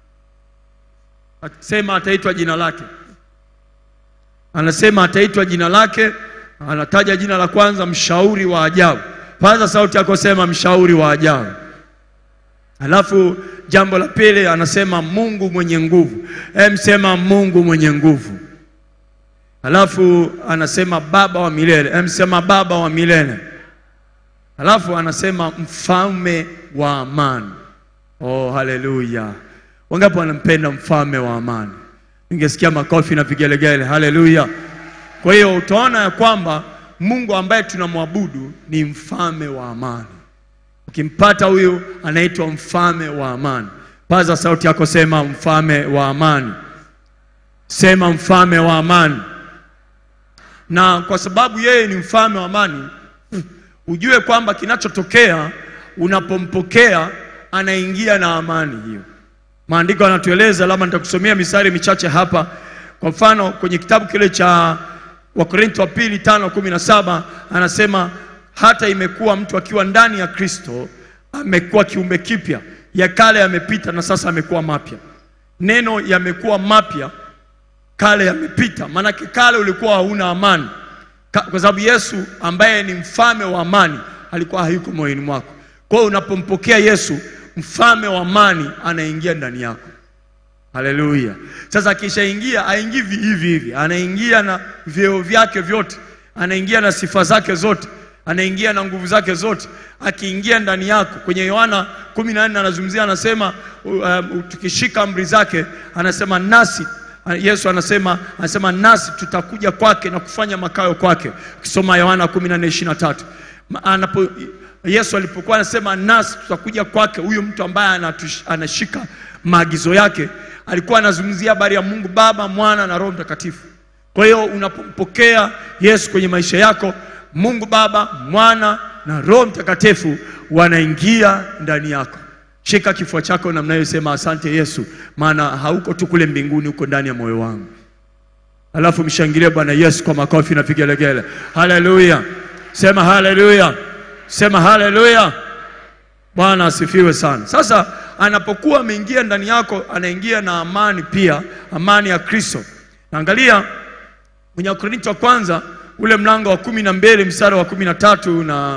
sema ataitwa jina lake. Anasema ataitwa jina lake, anataja jina la kwanza, mshauri wa ajabu. Paza sauti yako, sema mshauri wa ajabu. Alafu jambo la pili anasema Mungu mwenye nguvu. Em, sema Mungu mwenye nguvu. Alafu anasema baba wa milele. Em, sema baba wa milele. Alafu anasema mfalme wa amani. Oh, haleluya! Wangapi wanampenda mfalme wa amani? Ningesikia makofi na vigelegele. Haleluya! Kwa hiyo utaona ya kwamba Mungu ambaye tunamwabudu ni mfalme wa amani. Ukimpata huyu anaitwa mfalme wa amani. Paza sauti yako, sema mfalme wa amani, sema mfalme wa amani. Na kwa sababu yeye ni mfalme wa amani, ujue kwamba kinachotokea unapompokea, anaingia na amani hiyo. Maandiko yanatueleza, labda nitakusomea misari michache hapa. Kwa mfano kwenye kitabu kile cha Wakorintho wa pili tano kumi na saba anasema hata imekuwa mtu akiwa ndani ya Kristo amekuwa kiumbe kipya, ya kale yamepita na sasa amekuwa mapya. Neno yamekuwa mapya, kale yamepita, maanake kale ulikuwa hauna amani Ka, kwa sababu Yesu ambaye ni mfalme wa amani alikuwa hayuko moyoni mwako. Kwa hiyo unapompokea Yesu mfalme wa amani anaingia ndani yako. Haleluya! Sasa akishaingia, aingii hivi hivi, anaingia na vyeo vyake vyote, anaingia na sifa zake zote, anaingia na nguvu zake zote. Akiingia ndani yako, kwenye Yohana 14 anazungumzia, anasema uh, tukishika amri zake, anasema nasi Yesu anasema anasema nasi tutakuja kwake na kufanya makao kwake. Ukisoma Yohana 14:23 Ma- anapo Yesu alipokuwa anasema nasi tutakuja kwake, huyo mtu ambaye anatush- anashika maagizo yake, alikuwa anazungumzia habari ya Mungu Baba, Mwana na Roho Mtakatifu. Kwa hiyo unapompokea Yesu kwenye maisha yako, Mungu Baba, Mwana na Roho Mtakatifu wanaingia ndani yako. Shika kifua chako namna hiyo, sema asante Yesu, maana hauko tu kule mbinguni, uko ndani ya moyo wangu. Alafu mshangilie Bwana Yesu kwa makofi na vigelegele. Haleluya! Sema haleluya, sema haleluya. Bwana asifiwe sana. Sasa anapokuwa ameingia ndani yako, anaingia na amani pia, amani ya Kristo. Naangalia kwenye Wakorintho wa kwanza ule mlango wa kumi na mbili mstari wa kumi na tatu na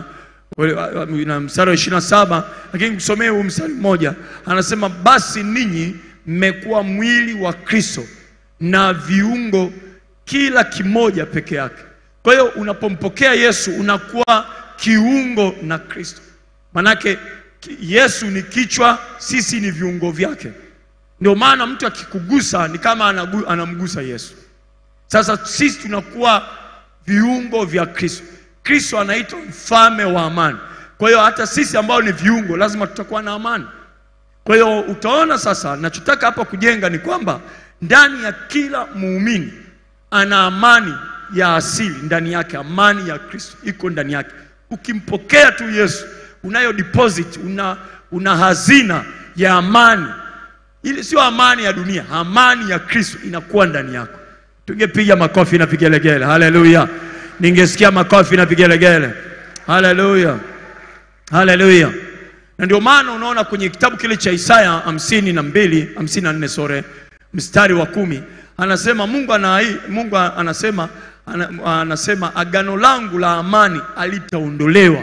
na mstari wa ishirini na saba lakini kusomea huu mstari mmoja anasema, basi ninyi mmekuwa mwili wa Kristo na viungo kila kimoja peke yake. Kwa hiyo unapompokea Yesu unakuwa kiungo na Kristo, manake ki- Yesu ni kichwa, sisi ni viungo vyake. Ndio maana mtu akikugusa ni kama anagu, anamgusa Yesu. Sasa sisi tunakuwa viungo vya Kristo. Kristo anaitwa mfalme wa amani. Kwa hiyo hata sisi ambao ni viungo lazima tutakuwa na amani. Kwa hiyo utaona sasa, nachotaka hapa kujenga ni kwamba ndani ya kila muumini ana amani ya asili ndani yake, amani ya Kristo iko ndani yake. Ukimpokea tu Yesu, unayo deposit, una, una hazina ya amani. Ili sio amani ya dunia, amani ya Kristo inakuwa ndani yako. Tungepiga makofi na vigelegele, haleluya! Ningesikia makofi na vigelegele, haleluya, haleluya. Na ndio maana unaona kwenye kitabu kile cha Isaya hamsini na mbili hamsini na nne sore mstari wa kumi anasema Mungu, ana, Mungu anasema, ana, anasema agano langu la amani alitaondolewa,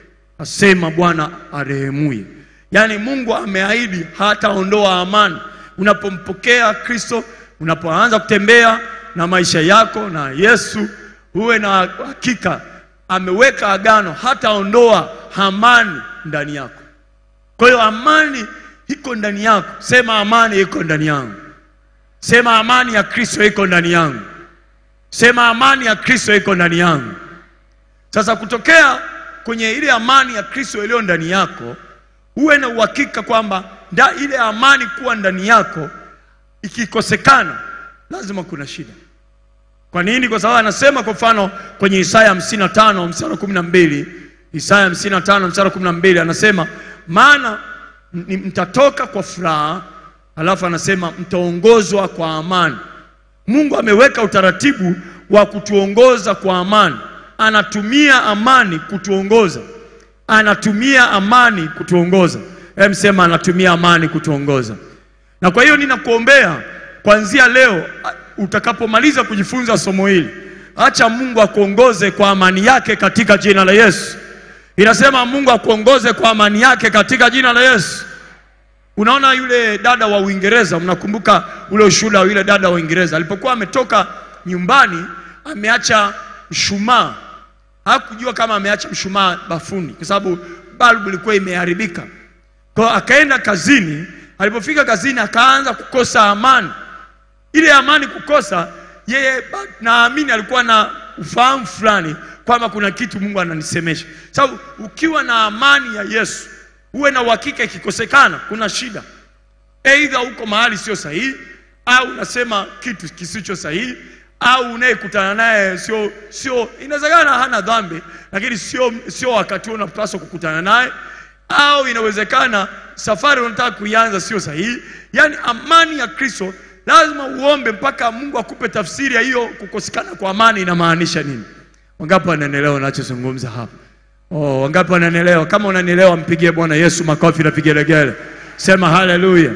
asema Bwana arehemuye. Yaani Mungu ameahidi hataondoa amani. Unapompokea Kristo, unapoanza kutembea na maisha yako na Yesu, uwe na hakika ameweka agano, hataondoa amani ndani yako. Kwa hiyo amani iko ndani yako. Sema amani iko ndani yangu. Sema amani ya Kristo iko ndani yangu. Sema amani ya Kristo iko ndani yangu. Sasa kutokea kwenye ile amani ya Kristo iliyo ndani yako, uwe na uhakika kwamba nda ile amani kuwa ndani yako ikikosekana, lazima kuna shida. Kwa nini? Kwa sababu anasema kwa mfano kwenye Isaya 55 mstari wa 12, Isaya 55 mstari wa 12 anasema maana ni- mtatoka kwa furaha, alafu anasema mtaongozwa kwa amani. Mungu ameweka utaratibu wa kutuongoza kwa amani, anatumia amani kutuongoza, anatumia amani kutuongoza. Hem, sema anatumia amani kutuongoza. Na kwa hiyo ninakuombea kuanzia leo a- utakapomaliza kujifunza somo hili, acha Mungu akuongoze kwa amani yake katika jina la Yesu. Inasema Mungu akuongoze kwa amani yake katika jina la Yesu. Unaona yule dada wa Uingereza, mnakumbuka ule ushuhuda wa yule dada wa Uingereza alipokuwa ametoka nyumbani, ameacha mshumaa. Hakujua kama ameacha mshumaa bafuni, kwa sababu balbu ilikuwa imeharibika. Kwa hiyo akaenda kazini. Alipofika kazini, akaanza kukosa amani. Ile amani kukosa, yeye ba- naamini alikuwa na ufahamu fulani kwamba kuna kitu Mungu ananisemesha. Sababu ukiwa na amani ya Yesu, uwe na uhakika ikikosekana, kuna shida. Aidha uko mahali sio sahihi, au unasema kitu kisicho sahihi, au unayekutana naye sio sio, inawezekana hana dhambi, lakini sio sio wakati huo unapaswa kukutana naye, au inawezekana safari unataka kuianza sio sahihi. Yaani amani ya Kristo lazima uombe mpaka Mungu akupe tafsiri ya hiyo kukosekana kwa amani inamaanisha nini. Wangapi wananielewa ninachozungumza hapa? Oh, wangapi wananielewa? Kama unanielewa mpigie Bwana Yesu makofi na vigelegele. Sema haleluya.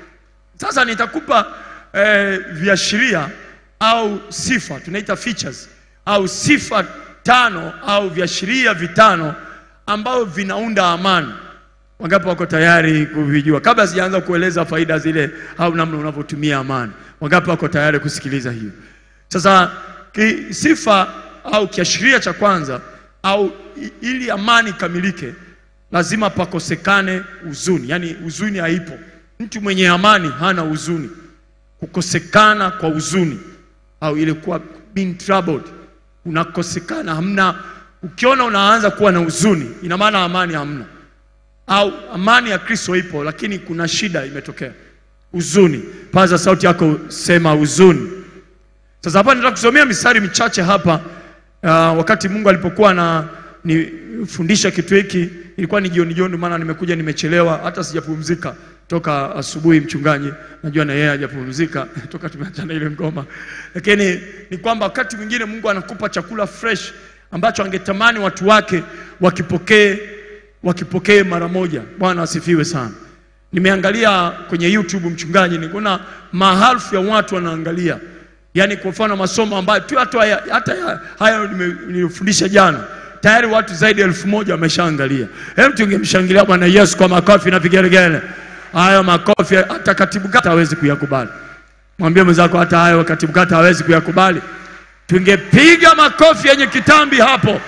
Sasa nitakupa eh, viashiria au sifa tunaita features au sifa tano au viashiria vitano ambavyo vinaunda amani. Wangapi wako tayari kuvijua? Kabla sijaanza kueleza faida zile au namna unavyotumia amani, wangapi wako tayari kusikiliza hiyo? Sasa ki, sifa au kiashiria cha kwanza au i- ili amani ikamilike, lazima pakosekane huzuni, yaani huzuni haipo. Mtu mwenye amani hana huzuni. Kukosekana kwa huzuni au ile kuwa being troubled, unakosekana, hamna ukiona unaanza kuwa na huzuni, ina maana amani hamna, au amani ya Kristo ipo, lakini kuna shida imetokea. Huzuni, paza sauti yako, sema huzuni. Sasa hapa nataka kusomea mistari michache hapa. Uh, wakati Mungu alipokuwa na nifundisha kitu hiki, ilikuwa ni jioni jioni, maana nimekuja nimechelewa, hata sijapumzika toka asubuhi. Mchungaji najua na yeye hajapumzika toka tumeachana ile ngoma, lakini ni kwamba wakati mwingine Mungu anakupa chakula fresh ambacho angetamani watu wake wakipokee wakipokee mara moja. Bwana asifiwe sana. Nimeangalia kwenye YouTube mchungaji, nikuona maelfu ya watu wanaangalia, yaani kwa mfano masomo ambayo tu hata haya, hata haya- haya nime- nilifundisha jana tayari watu zaidi ya elfu moja wameshaangalia. Hebu tungemshangilia Bwana Yesu kwa makofi na vigelegele. Hayo makofi hata katibu kata hawezi kuyakubali. Mwambie mwenzako hata hayo katibu kata hawezi kuyakubali. Tungepiga makofi yenye kitambi hapo.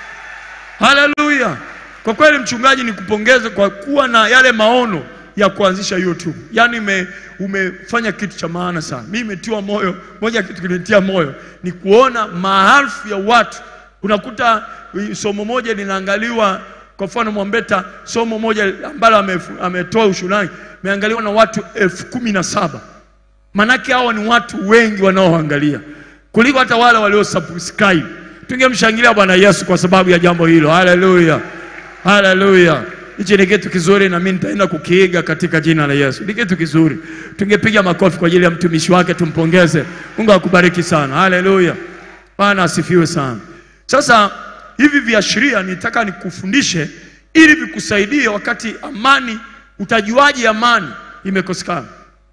Haleluya! Kwa kweli mchungaji, nikupongeze kwa kuwa na yale maono ya kuanzisha YouTube. Yaani ume, umefanya kitu cha maana sana. Mimi imetiwa moyo, moja ya kitu kinitia moyo ni kuona maelfu ya watu. Unakuta i- somo moja linaangaliwa, kwa mfano Mwambeta, somo moja ambalo amefu- ametoa ushulani imeangaliwa na watu elfu kumi na saba. Manake hawa ni watu wengi wanaoangalia kuliko hata wale walio subscribe. Tungemshangilia Bwana Yesu kwa sababu ya jambo hilo. Haleluya, haleluya. Hichi ni kitu kizuri, na mimi nitaenda kukiiga katika jina la Yesu. Ni kitu kizuri, tungepiga makofi kwa ajili ya mtumishi wake, tumpongeze. Mungu akubariki sana. Haleluya, Bwana asifiwe sana. Sasa hivi viashiria nitaka nikufundishe ili vikusaidie wakati amani. Utajuaje amani imekosekana?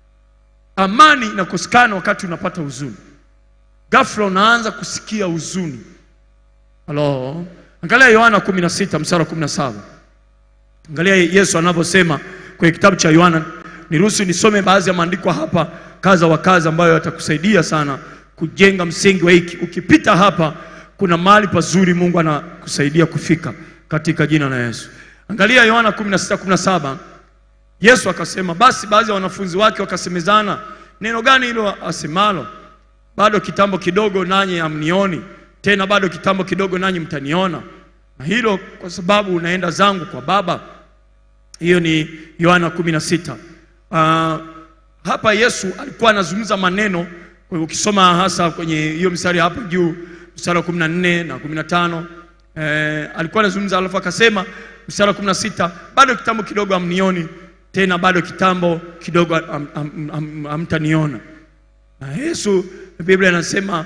Amani inakosekana wakati unapata huzuni. Ghafla unaanza kusikia huzuni. Halo, angalia Yohana 16 mstari wa 17. Angalia Yesu anavyosema kwenye kitabu cha Yohana. Niruhusu nisome baadhi ya maandiko hapa kaza wa kaza, ambayo yatakusaidia sana kujenga msingi wa hiki. Ukipita hapa, kuna mahali pazuri Mungu anakusaidia kufika katika jina la Yesu. Angalia Yohana 16 17. Yesu akasema, basi baadhi ya wanafunzi wake wakasemezana, neno gani hilo asemalo? Bado kitambo kidogo nanyi hamnioni tena, bado kitambo kidogo nanyi mtaniona, na hilo kwa sababu unaenda zangu kwa Baba. Hiyo ni Yohana 16. Uh, hapa Yesu alikuwa anazungumza maneno, kwa hivyo ukisoma hasa kwenye hiyo mstari hapo juu, mstari wa 14 na 15 eh, alikuwa anazungumza, alafu akasema mstari wa 16, bado kitambo kidogo hamnioni tena, bado kitambo kidogo ham- ham- ham- hamtaniona. Na Yesu Biblia inasema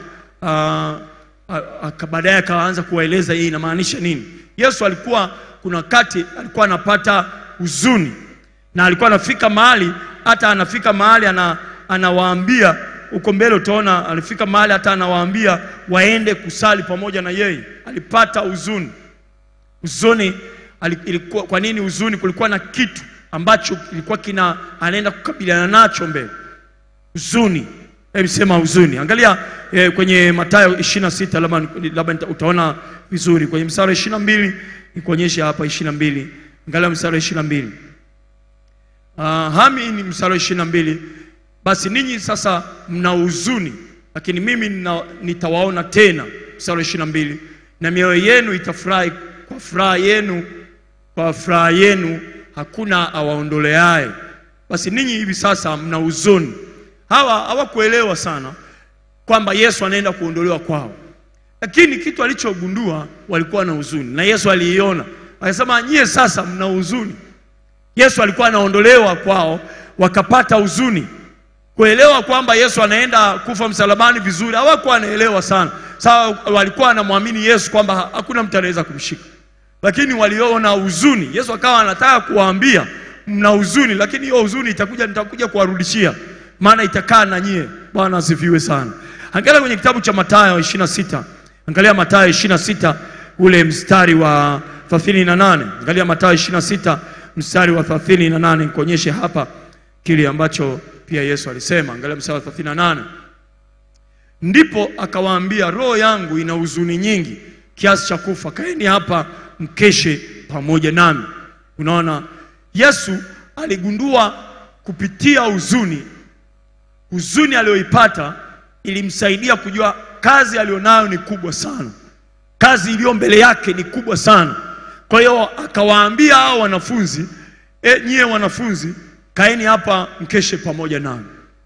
uh, baadaye akaanza kuwaeleza hii inamaanisha nini. Yesu alikuwa kuna wakati alikuwa anapata huzuni na alikuwa anafika mahali hata anafika mahali ana, anawaambia huko mbele utaona alifika mahali hata anawaambia waende kusali pamoja na yeye. Alipata huzuni. Huzuni ali- ilikuwa, kwa nini huzuni? Kulikuwa na kitu ambacho kilikuwa kina anaenda kukabiliana nacho mbele huzuni. Hebu sema huzuni. Angalia eh, kwenye Mathayo 26 labda labda nita- utaona vizuri kwenye mstari wa 22 nikuonyeshe hapa 22. Angalia mstari wa 22. Uh, hami ni mstari wa 22. Basi ninyi sasa mna huzuni, lakini mimi nina, nitawaona tena. Mstari wa 22. Na mioyo yenu itafurahi kwa furaha yenu, kwa furaha yenu hakuna awaondoleaye. Basi ninyi hivi sasa mna huzuni. Hawa hawakuelewa sana kwamba Yesu anaenda kuondolewa kwao, lakini kitu alichogundua walikuwa na huzuni, na Yesu aliiona, akasema nyie sasa mna huzuni. Yesu alikuwa anaondolewa kwao, wakapata huzuni. Kuelewa kwamba Yesu anaenda kufa msalabani vizuri, hawakuwa wanaelewa sana. Sawa, walikuwa wanamwamini Yesu kwamba ha- hakuna mtu anaweza kumshika, lakini waliona huzuni. Yesu akawa anataka kuwaambia mna huzuni, lakini hiyo huzuni itakuja, nitakuja kuwarudishia, maana itakaa na nyie. Bwana asifiwe sana. Angalia kwenye kitabu cha Mathayo 26. Angalia Mathayo 26 ule mstari wa 38. Angalia Mathayo 26 mstari wa 38, nikuonyeshe hapa kile ambacho pia Yesu alisema. Angalia mstari wa 38. Ndipo akawaambia, roho yangu ina huzuni nyingi kiasi cha kufa, kaeni hapa mkeshe pamoja nami. Unaona, Yesu aligundua kupitia huzuni, huzuni aliyoipata ilimsaidia kujua kazi aliyonayo ni kubwa sana. kazi iliyo mbele yake ni kubwa sana. Kwa hiyo akawaambia hao wanafunzi, e, nyie wanafunzi kaeni hapa mkeshe pamoja nami.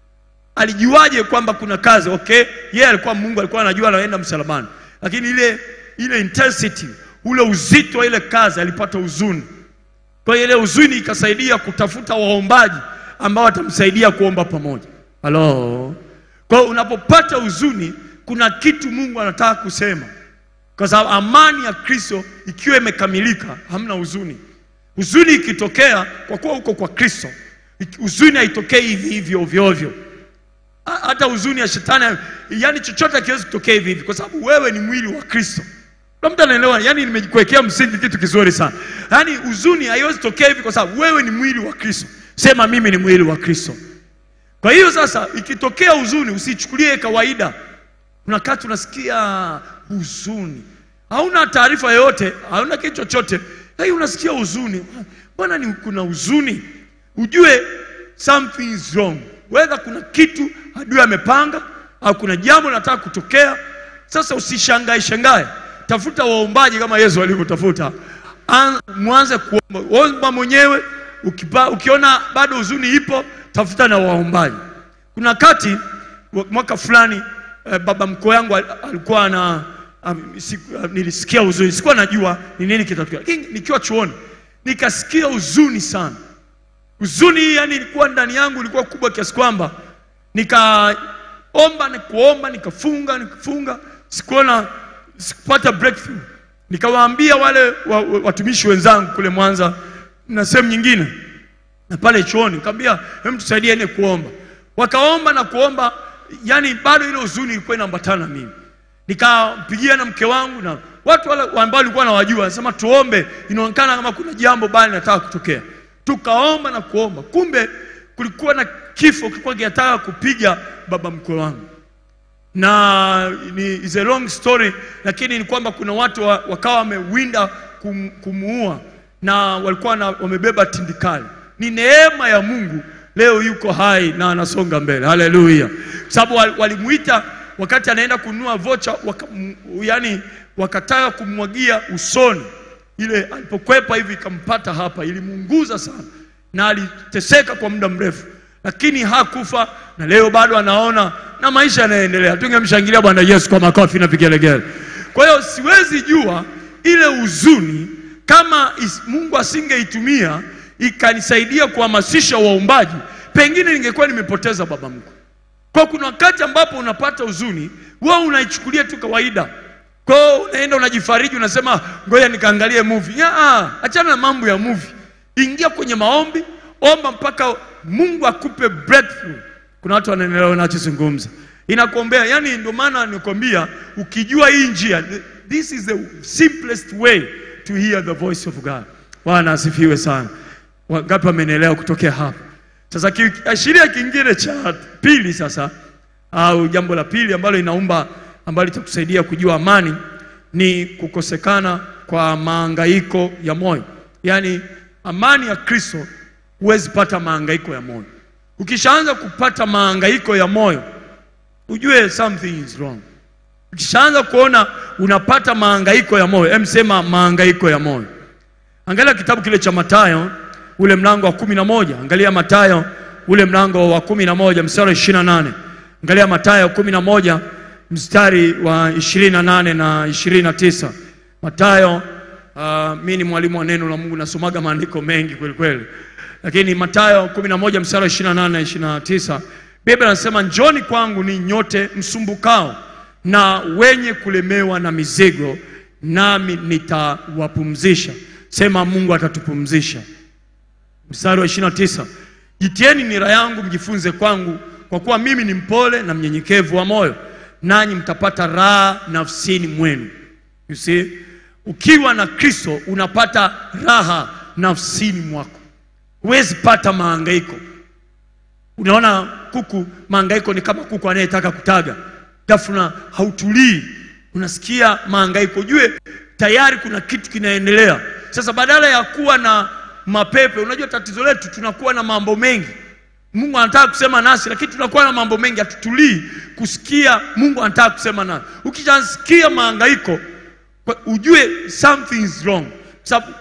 Alijuaje kwamba kuna kazi? Okay, yeye alikuwa Mungu, alikuwa anajua anaenda msalabani, lakini ile ile intensity, ule uzito wa ile kazi, alipata huzuni. Kwa hiyo ile huzuni ikasaidia kutafuta waombaji ambao watamsaidia kuomba pamoja. Halo. Kwa hiyo unapopata huzuni, kuna kitu Mungu anataka kusema, kwa sababu amani ya Kristo ikiwa imekamilika, hamna huzuni. Huzuni ikitokea, kwa kuwa uko kwa Kristo, huzuni haitokei hivi hivi ovyo ovyo. Ha- Hata huzuni ya shetani, yani chochote hakiwezi kutokea hivi hivi, kwa sababu wewe ni mwili wa Kristo. Kuna mtu anaelewa? Yani nimekuwekea msingi kitu kizuri sana. Yani huzuni haiwezi tokea hivi, kwa sababu wewe ni mwili wa Kristo. Sema mimi ni mwili wa Kristo. Kwa hiyo sasa, ikitokea huzuni usichukulie kawaida. Kuna wakati unasikia huzuni, hauna taarifa yoyote, hauna kitu chochote, hey, unasikia huzuni. Mbona ni kuna huzuni? Ujue something is wrong, whether kuna kitu adui amepanga au kuna jambo linataka kutokea. Sasa usishangae shangae, tafuta waombaji kama Yesu alivyotafuta. An- Mwanze kuomba, omba mwenyewe. Ukipa, ukiona bado huzuni ipo, tafuta na waombaji. Kuna wakati wa- mwaka fulani eh, baba mkoo yangu al- alikuwa na um, siku, uh, nilisikia huzuni, sikuwa najua ni nini kitatokea, lakini nikiwa chuoni nikasikia huzuni sana. Huzuni hii yani ilikuwa ndani yangu, ilikuwa kubwa kiasi kwamba nikaomba na kuomba, nikafunga nikafunga, sikuona, sikupata breakthrough. Nikawaambia wale wa, wa, watumishi wenzangu kule Mwanza na sehemu nyingine na pale chuoni, nikamwambia hem, tusaidieni kuomba. Wakaomba na kuomba, yani bado ile huzuni ilikuwa inaambatana na mimi. Nikampigia na mke wangu na watu wale ambao walikuwa nawajua, nasema tuombe, inaonekana kama kuna jambo baya linataka kutokea. Tukaomba na kuomba, kumbe kulikuwa na kifo kilikuwa kinataka kupiga baba mkwe wangu na ni is a long story, lakini ni kwamba kuna watu wa, wakawa wamewinda kum, kumuua na walikuwa na, wamebeba tindikali. Ni neema ya Mungu leo yuko hai na anasonga mbele, haleluya. Sababu wal- walimuita wakati anaenda kununua vocha waka, m- yani wakataka kumwagia usoni, ile alipokwepa hivi ikampata hapa, ilimuunguza sana na aliteseka kwa muda mrefu, lakini hakufa na leo bado anaona na maisha yanaendelea. Tungemshangilia Bwana Yesu kwa makofi na vigelegele. Kwa hiyo siwezi jua ile huzuni kama is, Mungu asingeitumia ikanisaidia kuhamasisha waombaji, pengine ningekuwa nimepoteza baba mkwe. Kwa kuna wakati ambapo unapata huzuni, wewe unaichukulia tu kawaida. Kwa hiyo unaenda unajifariji, unasema ngoja nikaangalie movie. Ya, ah, achana na mambo ya movie, ingia kwenye maombi, omba mpaka Mungu akupe breakthrough. Kuna watu wanaelewa ninachozungumza, inakuombea. Yani ndio maana nikwambia, ukijua hii njia, this is the simplest way to hear the voice of God. Bwana asifiwe sana. Wangapi wamenielewa kutokea hapa? Sasa kiashiria kingine cha pili sasa, au jambo la pili ambalo inaumba ambalo litakusaidia kujua amani ni kukosekana kwa maangaiko ya moyo. Yaani amani ya Kristo huwezi pata maangaiko ya moyo. Ukishaanza kupata maangaiko ya moyo, ujue something is wrong. Ukishaanza kuona unapata maangaiko ya moyo, em, sema maangaiko ya moyo. Angalia kitabu kile cha Mathayo ule mlango wa kumi na moja. Angalia Mathayo ule mlango wa kumi na moja mstari wa ishirini na nane. Angalia Mathayo kumi na moja mstari wa ishirini na nane na ishirini na tisa. Mathayo uh, mi ni mwalimu wa neno la Mungu, nasomaga maandiko mengi kweli kweli, lakini Mathayo kumi na moja mstari wa ishirini na nane na ishirini na tisa Biblia anasema njoni kwangu ni nyote msumbukao na wenye kulemewa na mizigo, nami nitawapumzisha. Sema Mungu atatupumzisha. Mstari wa 29, jitieni nira yangu mjifunze kwangu, kwa kuwa mimi ni mpole na mnyenyekevu wa moyo, nanyi mtapata raha nafsini mwenu. You see, ukiwa na Kristo unapata raha nafsini mwako, huwezi pata mahangaiko. Unaona kuku, mahangaiko ni kama kuku anayetaka kutaga, ghafla hautulii, unasikia mahangaiko, jue tayari kuna kitu kinaendelea. Sasa badala ya kuwa na mapepe, unajua tatizo letu tunakuwa na mambo mengi. Mungu anataka kusema nasi, lakini tunakuwa na mambo mengi, hatutulii kusikia Mungu anataka kusema nasi. Ukishasikia mahangaiko, kwa kwa ujue something is wrong, sababu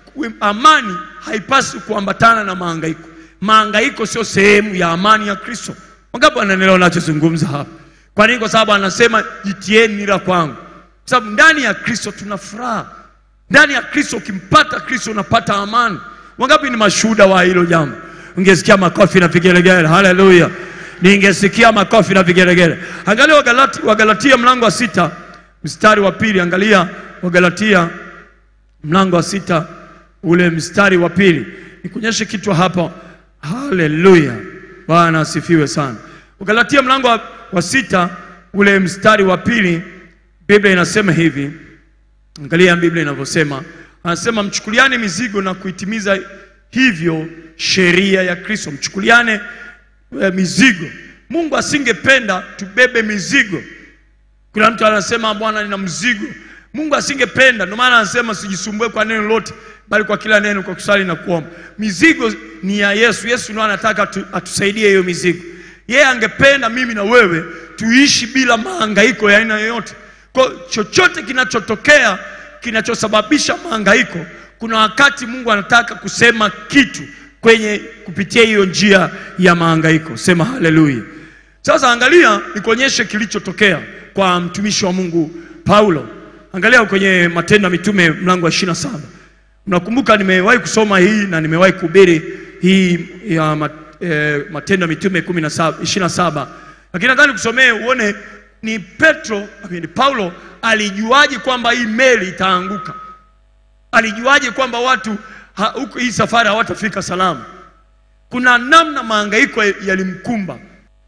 amani haipaswi kuambatana na mahangaiko. Mahangaiko sio sehemu ya amani ya Kristo. Wangapi wananielewa nachozungumza hapa? Kwa nini? Kwa sababu anasema jitieni nira kwangu, kwa sababu ndani ya Kristo tuna furaha. Ndani ya Kristo, ukimpata Kristo unapata amani. Wangapi ni mashuhuda wa hilo jambo? Ungesikia makofi na vigelegele. Haleluya! Ningesikia makofi na vigelegele. Angalia Wagalati, Wagalatia mlango wa sita mstari wa pili. Angalia Wagalatia mlango wa sita ule mstari wa pili. Nikuonyeshe kitu hapa. Haleluya, Bwana asifiwe sana. Wagalatia mlango wa, wa sita ule mstari wa pili, Biblia inasema hivi. Angalia Biblia inavyosema, anasema mchukuliane mizigo na kuitimiza hivyo sheria ya Kristo. Mchukuliane eh, mizigo. Mungu asingependa tubebe mizigo. Kuna mtu anasema Bwana, nina mzigo. Mungu asingependa, ndio maana anasema sijisumbue kwa neno lote, bali kwa kila neno kwa kusali na kuomba. Mizigo ni ya Yesu. Yesu ndio anataka atu, atusaidie hiyo mizigo. Yeye angependa mimi na wewe tuishi bila mahangaiko ya aina yoyote. Kwa chochote kinachotokea kinachosababisha mahangaiko, kuna wakati Mungu anataka kusema kitu kwenye kupitia hiyo njia ya mahangaiko. Sema haleluya. Sasa angalia, nikuonyeshe kilichotokea kwa mtumishi wa Mungu Paulo. Angalia kwenye Matendo ya Mitume mlango wa 27. Mnakumbuka nimewahi kusoma hii na nimewahi kuhubiri hii ya mat, eh, Matendo ya Mitume 17 27. Lakini nadhani kusomee uone ni Petro, ni Paulo alijuaje kwamba hii meli itaanguka? Alijuaje kwamba watu ha, huko hii safari hawatafika salama? Kuna namna mahangaiko yalimkumba.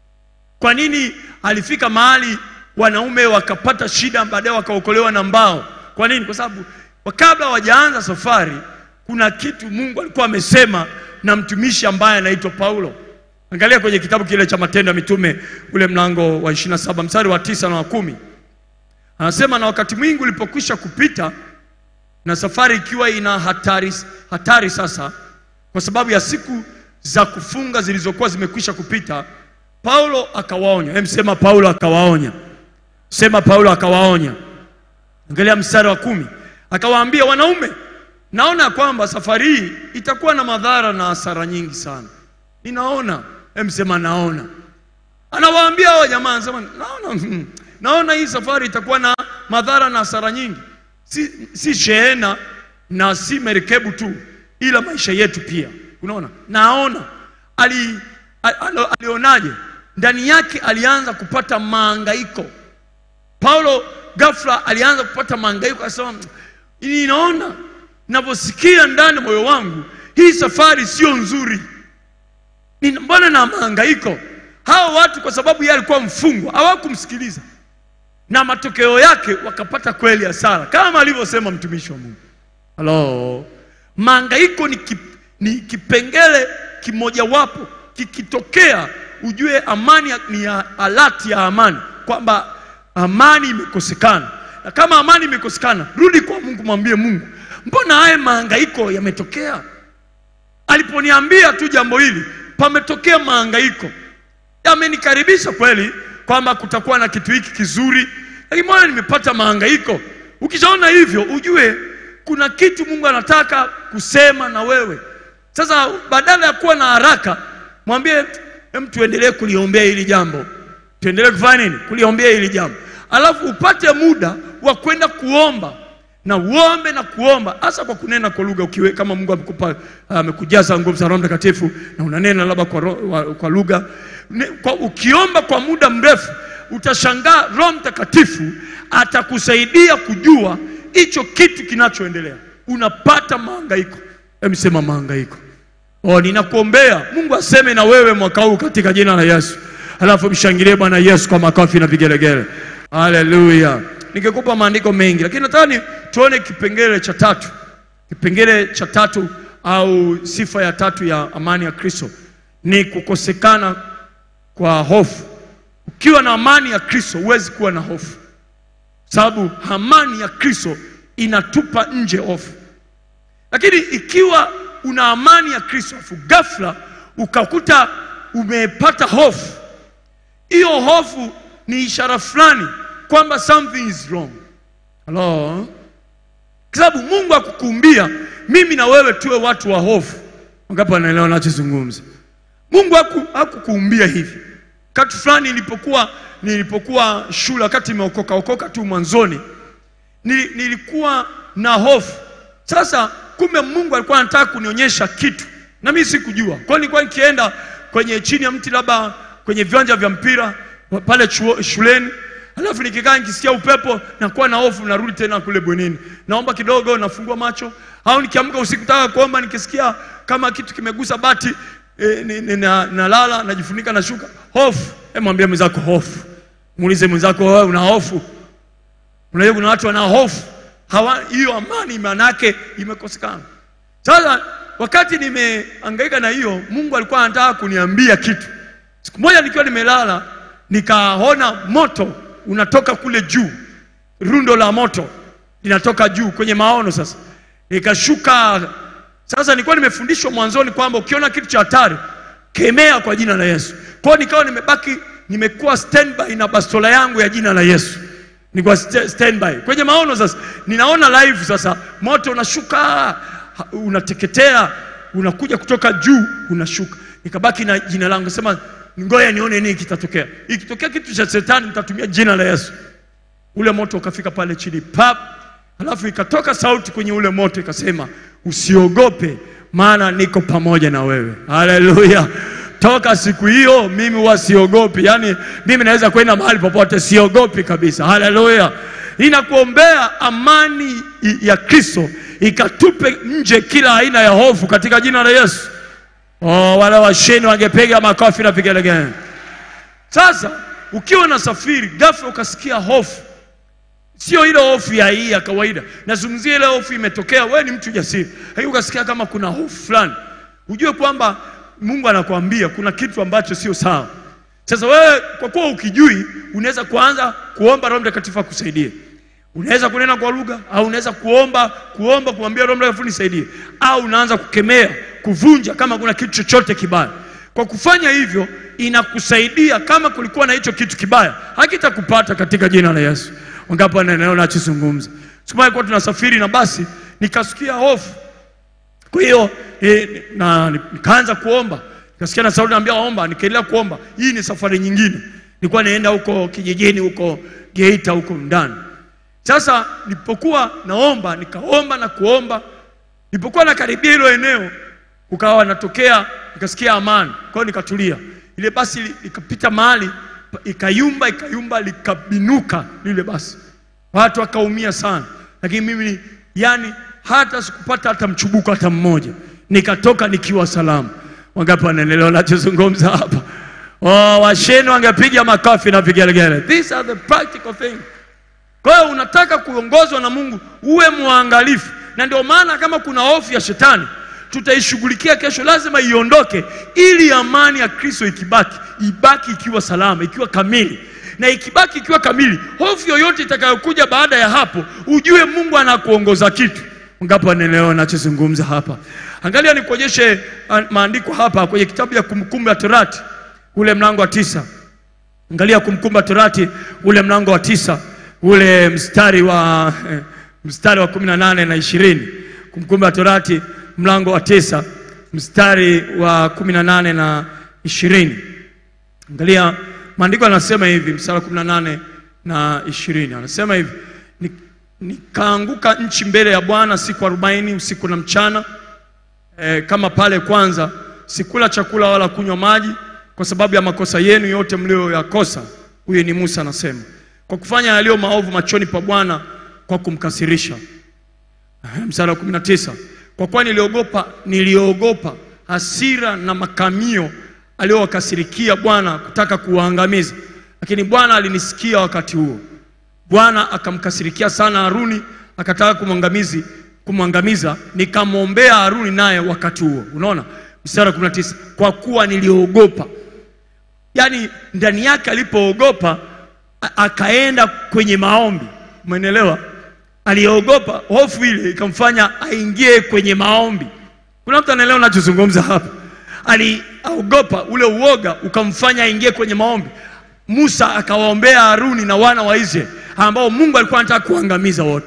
Kwa nini alifika mahali wanaume wakapata shida, baadaye wakaokolewa na mbao? Kwa nini? Kwa sababu kabla hawajaanza safari, kuna kitu Mungu alikuwa amesema na mtumishi ambaye anaitwa Paulo. Angalia kwenye kitabu kile cha Matendo ya Mitume ule mlango wa 27 mstari wa tisa na wa kumi. Anasema, na wakati mwingi ulipokwisha kupita na safari ikiwa ina hatari, hatari sasa, kwa sababu ya siku za kufunga zilizokuwa zimekwisha kupita, Paulo akawaonya. Hem, sema Paulo akawaonya. Sema Paulo akawaonya. Angalia mstari wa kumi, akawaambia, wanaume, naona kwamba safari hii itakuwa na madhara na hasara nyingi sana. Ninaona. Hem, sema naona. Anawaambia hao jamaa, anasema naona, hmm, naona hii safari itakuwa na madhara na hasara nyingi, si, si shehena na si merikebu tu, ila maisha yetu pia. Unaona, naona ali, ali, alionaje? Ndani yake alianza kupata mahangaiko. Paulo ghafla alianza kupata mahangaiko, akasema ninaona, ninavyosikia ndani moyo wangu hii safari sio nzuri. Mbona na mahangaiko? Hao watu kwa sababu yeye alikuwa mfungwa hawakumsikiliza, na matokeo yake wakapata kweli hasara, kama alivyosema mtumishi wa Mungu. Halo, mahangaiko ni, kip, ni kipengele kimojawapo, kikitokea ujue amani ni ya alati ya amani, kwamba amani imekosekana. Na kama amani imekosekana, rudi kwa Mungu, mwambie Mungu, mbona haya mahangaiko yametokea? Aliponiambia tu jambo hili, pametokea mahangaiko, yamenikaribisha kweli kwamba kutakuwa na kitu hiki kizuri, lakini mbona nimepata mahangaiko? Ukishaona hivyo, ujue kuna kitu Mungu anataka kusema na wewe. Sasa badala ya kuwa na haraka, mwambie hem, tuendelee kuliombea hili jambo, tuendelee kufanya nini? Kuliombea hili jambo, alafu upate muda wa kwenda kuomba na uombe na kuomba, hasa kwa kunena kwa lugha. Ukiwe kama Mungu amekupa amekujaza nguvu za Roho Mtakatifu na unanena labda kwa, ro, kwa lugha kwa, ukiomba kwa muda mrefu, utashangaa Roho Mtakatifu atakusaidia kujua hicho kitu kinachoendelea. Unapata mahangaiko, emsema mahangaiko. Oh, ninakuombea Mungu aseme na wewe mwaka huu katika jina la Yesu. Alafu mshangilie Bwana Yesu kwa makofi na vigelegele. Haleluya. Ningekupa maandiko mengi, lakini nadhani tuone kipengele cha tatu. Kipengele cha tatu au sifa ya tatu ya amani ya Kristo ni kukosekana kwa hofu. Ukiwa na amani ya Kristo huwezi kuwa na hofu, sababu amani ya Kristo inatupa nje hofu. Lakini ikiwa una amani ya Kristo afu ghafla ukakuta umepata hofu, hiyo hofu ni ishara fulani kwamba something is wrong. Hello? kwa sababu Mungu akukuumbia mimi na wewe tuwe watu wa hofu. Wangapi wanaelewa nachozungumza? Mungu haku- hakukuumbia hivi. Wakati fulani nilipokuwa nilipokuwa shule, wakati nimeokoka okoka tu mwanzoni, nili- nilikuwa na hofu. Sasa kumbe Mungu alikuwa anataka kunionyesha kitu na mimi sikujua. Kwa hiyo nilikuwa nikienda kwenye chini ya mti, labda kwenye viwanja vya mpira pale chuo, shuleni, alafu nikikaa nikisikia upepo nakuwa na hofu, narudi tena kule bwenini, naomba kidogo, nafungua macho, au nikiamka usiku taka kuomba, nikisikia kama kitu kimegusa bati e, ni, ni, na, nalala najifunika na shuka, hofu. Hebu mwambie mwenzako hofu, muulize mwenzako, wewe una hofu? Unajua kuna watu wana hofu hawa, hiyo amani maana yake imekosekana. Sasa wakati nimehangaika na hiyo, Mungu alikuwa anataka kuniambia kitu. Siku moja nikiwa nimelala, nikaona moto unatoka kule juu, rundo la moto linatoka juu kwenye maono. Sasa nikashuka. Sasa nilikuwa nimefundishwa mwanzoni kwamba ukiona kitu cha hatari kemea kwa jina la Yesu. Kwa hiyo nikawa nimebaki, nimekuwa standby na bastola yangu ya jina la Yesu nilikuwa st- standby kwenye maono. Sasa ninaona live, sasa moto unashuka, ha- unateketea, unakuja kutoka juu, unashuka. Nikabaki na jina langu, sema ngoja nione nini kitatokea. Ikitokea kitu cha shetani, nitatumia jina la Yesu. Ule moto ukafika pale chini pap, alafu ikatoka sauti kwenye ule moto ikasema, usiogope, maana niko pamoja na wewe. Haleluya! Toka siku hiyo mimi huwa siogopi, yaani mimi naweza kwenda mahali popote, siogopi kabisa. Haleluya! Ninakuombea amani i- ya Kristo ikatupe nje kila aina ya hofu katika jina la Yesu. Oh, wale washeni wangepiga makofi na vigelegele. Sasa ukiwa unasafiri ghafla ukasikia hofu, sio ile hofu ya hii ya kawaida, nazungumzia ile hofu imetokea, wewe ni mtu jasiri, lakini ukasikia kama kuna hofu fulani, ujue kwamba Mungu anakuambia kuna kitu ambacho sio sawa. Sasa wewe kwa kuwa ukijui, unaweza kuanza kuomba Roho Mtakatifu akusaidie. Unaweza kunena kwa lugha au unaweza kuomba kuomba kumwambia Roho Mtakatifu nisaidie, au unaanza kukemea, kuvunja kama kuna kitu chochote kibaya. Kwa kufanya hivyo, inakusaidia kama kulikuwa na hicho kitu kibaya, hakitakupata katika jina la Yesu. Wangapi wanaelewa nachozungumza? Siku moja kwa tunasafiri na basi, nikasikia hofu kwa hiyo e, na nikaanza kuomba, nikasikia na sauti naambia omba, nikaendelea kuomba. Hii ni safari nyingine, nilikuwa naenda huko kijijini huko Geita huko ndani. Sasa nilipokuwa naomba, nikaomba na kuomba, nilipokuwa nakaribia hilo eneo, kukawa natokea, nikasikia amani, kwa hiyo nikatulia. Ile basi li- likapita mahali pa- ikayumba, ikayumba, likabinuka lile basi watu wakaumia sana, lakini mimi yani hata sikupata hata mchubuko hata mmoja, nikatoka nikiwa salama. Wangapi wanaelewa nachozungumza hapa? Oh, washeni wangepiga makofi na vigelegele. These are the practical things. Kwa hiyo unataka kuongozwa na Mungu, uwe mwangalifu, na ndio maana kama kuna hofu ya shetani tutaishughulikia kesho, lazima iondoke, ili amani ya Kristo ikibaki, ibaki ikiwa salama, ikiwa kamili, na ikibaki ikiwa kamili, hofu yoyote itakayokuja baada ya hapo, ujue Mungu anakuongoza kitu. Ngapi wanaelewa nachozungumza hapa? Angalia nikuonyeshe ah, maandiko hapa kwenye kitabu ya Kumbukumbu la Torati ule mlango wa tisa. Angalia Kumbukumbu la Torati ule mlango wa tisa ule mstari wa eh, mstari wa kumi na nane na ishirini. Kumbukumbu la Torati mlango wa tisa mstari wa kumi na nane na ishirini. Angalia maandiko yanasema hivi, mstari wa kumi na nane na ishirini anasema hivi "Ni- nikaanguka nchi mbele ya Bwana siku arobaini usiku na mchana e, kama pale kwanza sikula chakula wala kunywa maji kwa sababu ya makosa yenu yote mlioyakosa. Huyu ni Musa anasema, kwa kufanya yaliyo maovu machoni pa Bwana kwa kumkasirisha. Aha, Mstari wa 19, kwa kuwa niliogopa niliogopa hasira na makamio aliyowakasirikia Bwana kutaka kuwaangamiza, lakini Bwana alinisikia wakati huo. Bwana akamkasirikia sana Haruni, akataka kumwangamizi kumwangamiza. Nikamwombea Haruni naye wakati huo. Unaona mstari wa 19, kwa kuwa niliogopa. Yaani ndani yake alipoogopa a- akaenda kwenye maombi. Umeelewa? Aliogopa, hofu ile ikamfanya aingie kwenye maombi. Kuna mtu anaelewa nachozungumza hapa? Aliogopa, ule uoga ukamfanya aingie kwenye maombi. Musa akawaombea Haruni na wana wa Israeli ambao Mungu alikuwa anataka kuangamiza wote.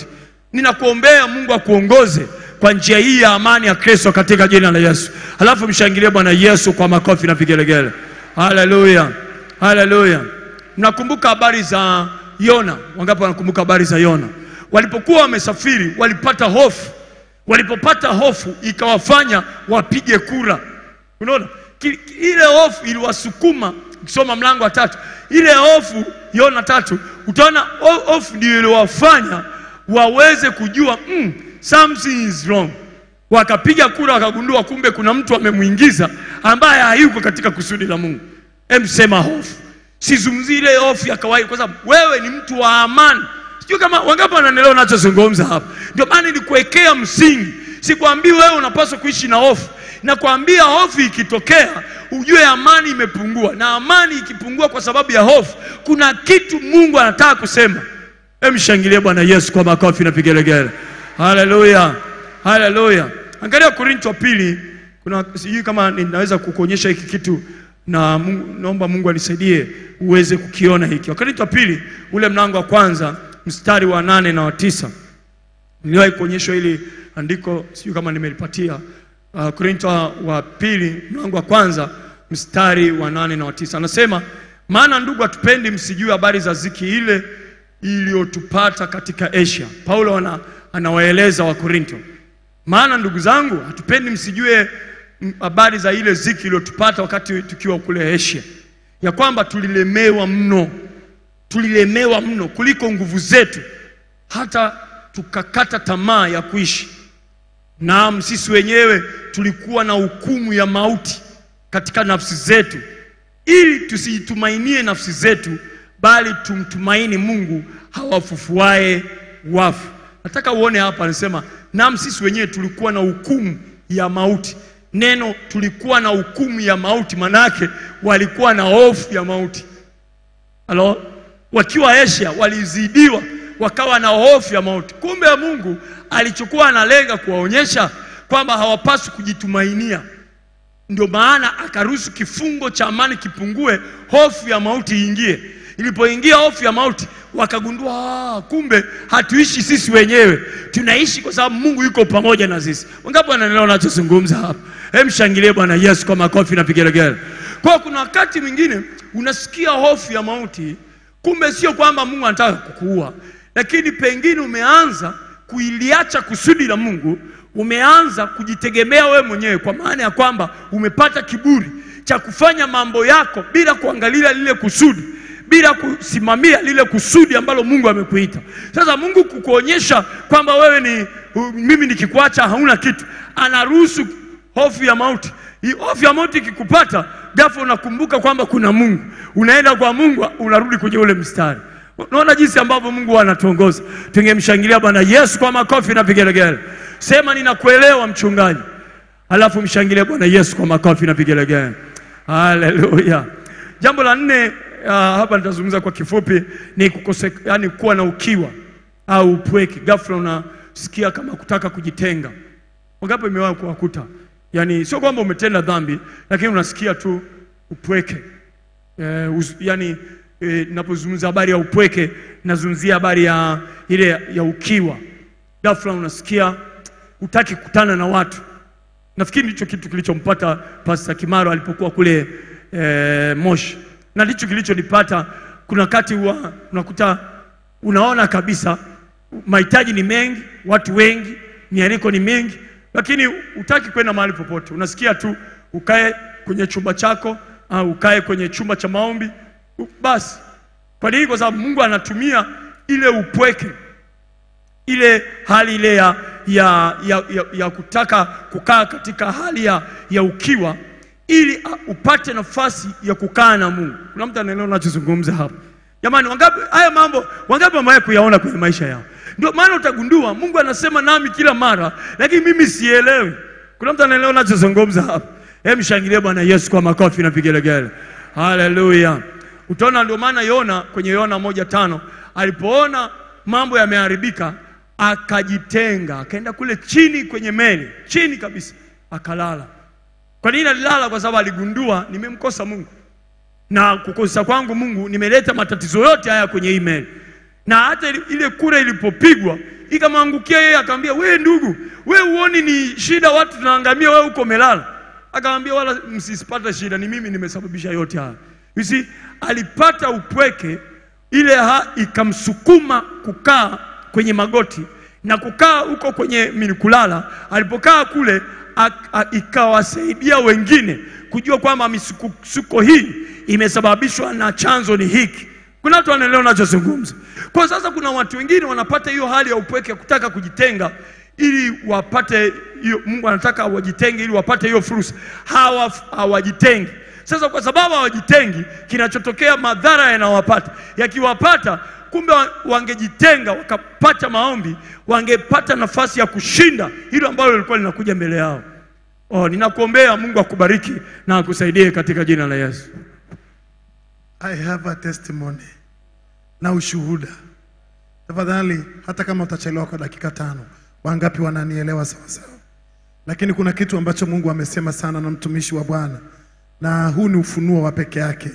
Ninakuombea Mungu akuongoze kwa njia hii ya amani ya Kristo katika jina la Yesu. Halafu mshangilie Bwana Yesu kwa makofi na vigelegele. Haleluya, haleluya. Mnakumbuka habari za Yona? Wangapi wanakumbuka habari za Yona? Walipokuwa wamesafiri walipata hofu. Walipopata hofu ikawafanya wapige kura. Unaona, Ki- ki- ile hofu iliwasukuma. Ukisoma mlango wa tatu, ile hofu Yona tatu, utaona ho- hofu ndio iliwafanya waweze kujua mm, something is wrong. Wakapiga kura, wakagundua kumbe kuna mtu amemwingiza ambaye hayuko katika kusudi la Mungu. Hem, sema hofu. Sizungumzi ile hofu ya kawaida, kwa sababu wewe ni mtu wa amani. Sijui kama wangapi wananielewa nachozungumza hapa. Ndio maana nilikuwekea msingi, sikwambii wewe unapaswa kuishi na hofu. Nakwambia hofu ikitokea, ujue amani imepungua, na amani ikipungua kwa sababu ya hofu, kuna kitu Mungu anataka kusema. Hem, shangilie Bwana Yesu kwa makofi na vigelegele. Haleluya, haleluya. Angalia Korinto wa pili, kuna sijui kama ninaweza kukuonyesha hiki kitu na Mungu, naomba Mungu anisaidie uweze kukiona hiki. Wakorintho wa pili ule mlango wa kwanza mstari wa nane na wa tisa niliwahi kuonyeshwa hili andiko, sijui kama nimelipatia. Uh, Korinto wa pili mlango wa kwanza mstari wa nane na wa tisa anasema, maana ndugu, hatupendi msijue habari za ziki ile iliyotupata katika Asia. Paulo ana, anawaeleza Wakorinto, maana ndugu zangu, hatupendi msijue mm, habari za ile ziki iliyotupata wakati tukiwa kule Asia, ya kwamba tulilemewa mno, tulilemewa mno kuliko nguvu zetu, hata tukakata tamaa ya kuishi. Naam, sisi wenyewe tulikuwa na hukumu ya mauti katika nafsi zetu, ili tusiitumainie nafsi zetu, bali tumtumaini Mungu hawafufuae wafu. Nataka uone hapa, anasema naam, sisi wenyewe tulikuwa na hukumu ya mauti. Neno tulikuwa na hukumu ya mauti, manake walikuwa na hofu ya mauti. Halo, wakiwa Asia walizidiwa, wakawa na hofu ya mauti. Kumbe Mungu alichokuwa analenga kuwaonyesha kwamba hawapaswi kujitumainia. Ndio maana akaruhusu kifungo cha amani kipungue, hofu ya mauti iingie. Ilipoingia hofu ya mauti, wakagundua "Ah, kumbe hatuishi sisi wenyewe, tunaishi kwa sababu Mungu yuko pamoja na sisi. Wangapi wanaelewa nachozungumza hapa? Hem, shangilie Bwana Yesu kwa makofi na vigelegele. Kwa hiyo kuna wakati mwingine unasikia hofu ya mauti, kumbe sio kwamba Mungu anataka kukuua, lakini pengine umeanza kuiliacha kusudi la Mungu, umeanza kujitegemea wewe mwenyewe, kwa maana ya kwamba umepata kiburi cha kufanya mambo yako bila kuangalia lile kusudi, bila kusimamia lile kusudi ambalo Mungu amekuita. Sasa Mungu kukuonyesha kwamba wewe ni u- mimi nikikuacha hauna kitu, anaruhusu hofu ya mauti. Hii hofu ya mauti ikikupata, ghafla unakumbuka kwamba kuna Mungu, unaenda kwa Mungu, unarudi kwenye ule mstari. Unaona jinsi ambavyo Mungu anatuongoza. Tungemshangilia Bwana Yesu kwa makofi na vigelegele. Sema ninakuelewa mchungaji, alafu mshangilie Bwana Yesu kwa makofi na vigelegele. Haleluya. Jambo la nne uh, hapa nitazungumza kwa kifupi ni kukose, yani kuwa na ukiwa au upweke. Ghafla unasikia kama kutaka kujitenga. Wangapi imewahi kuwakuta? Yaani sio kwamba umetenda dhambi, lakini unasikia tu upweke. Eh, uz, yani eh, napozungumza habari ya upweke nazungumzia habari ya ile ya ukiwa. Ghafla unasikia hutaki kukutana na watu. Nafikiri ndicho kitu kilichompata Pastor Kimaro alipokuwa kule eh, Moshi, na ndicho kilichonipata. Kuna wakati huwa unakuta unaona kabisa mahitaji ni mengi, watu wengi, mialiko ni mengi, lakini hutaki kwenda mahali popote. Unasikia tu ukae kwenye chumba chako au ukae kwenye chumba cha maombi u- basi. Kwa nini? Kwa sababu Mungu anatumia ile upweke ile hali ile ya, ya, ya, ya, ya kutaka kukaa katika hali ya, ya ukiwa ili uh, upate nafasi ya kukaa na Mungu. Kuna mtu anaelewa nachozungumza hapa? Jamani, wangapi haya mambo wangapi wamewahi kuyaona kwenye maisha yao? Ndio maana utagundua Mungu anasema nami kila mara, lakini mimi sielewi. Kuna mtu anaelewa nachozungumza hapa? Hem, shangilie Bwana Yesu kwa makofi na vigelegele. Haleluya. Utaona ndio maana Yona kwenye Yona moja tano alipoona mambo yameharibika akajitenga, akaenda kule chini kwenye meli, chini kabisa, akalala. Kwa nini alilala? Kwa sababu aligundua nimemkosa Mungu, na kukosa kwangu Mungu nimeleta matatizo yote haya kwenye hii meli. na hata ili- ile kura ilipopigwa ikamwangukia yeye, akamwambia we ndugu, we uoni ni shida, watu tunaangamia, wewe uko melala. Akamwambia wala msisipata shida, ni mimi nimesababisha yote haya. You see, alipata upweke, ile ha ikamsukuma kukaa kwenye magoti na kukaa huko kwenye minikulala. Alipokaa kule a- a- ikawasaidia wengine kujua kwamba misukosuko hii imesababishwa na chanzo ni hiki. Kuna watu wanaelewa nachozungumza. Kwa sasa kuna watu wengine wanapata hiyo hali ya upweke, kutaka kujitenga ili wapate hiyo. Mungu anataka wajitenge ili wapate hiyo fursa, hawa hawajitengi. Sasa kwa sababu hawajitengi, kinachotokea madhara yanawapata. Yakiwapata, kumbe wa- wangejitenga wakapata maombi, wangepata nafasi ya kushinda hilo ambalo lilikuwa linakuja mbele yao. Oh, ninakuombea Mungu akubariki na akusaidie katika jina la Yesu. I have a testimony na ushuhuda. Tafadhali, hata kama utachelewa kwa dakika tano, wangapi wananielewa sawa sawa? Lakini kuna kitu ambacho Mungu amesema sana na mtumishi wa Bwana, na huu ni ufunuo wa peke yake.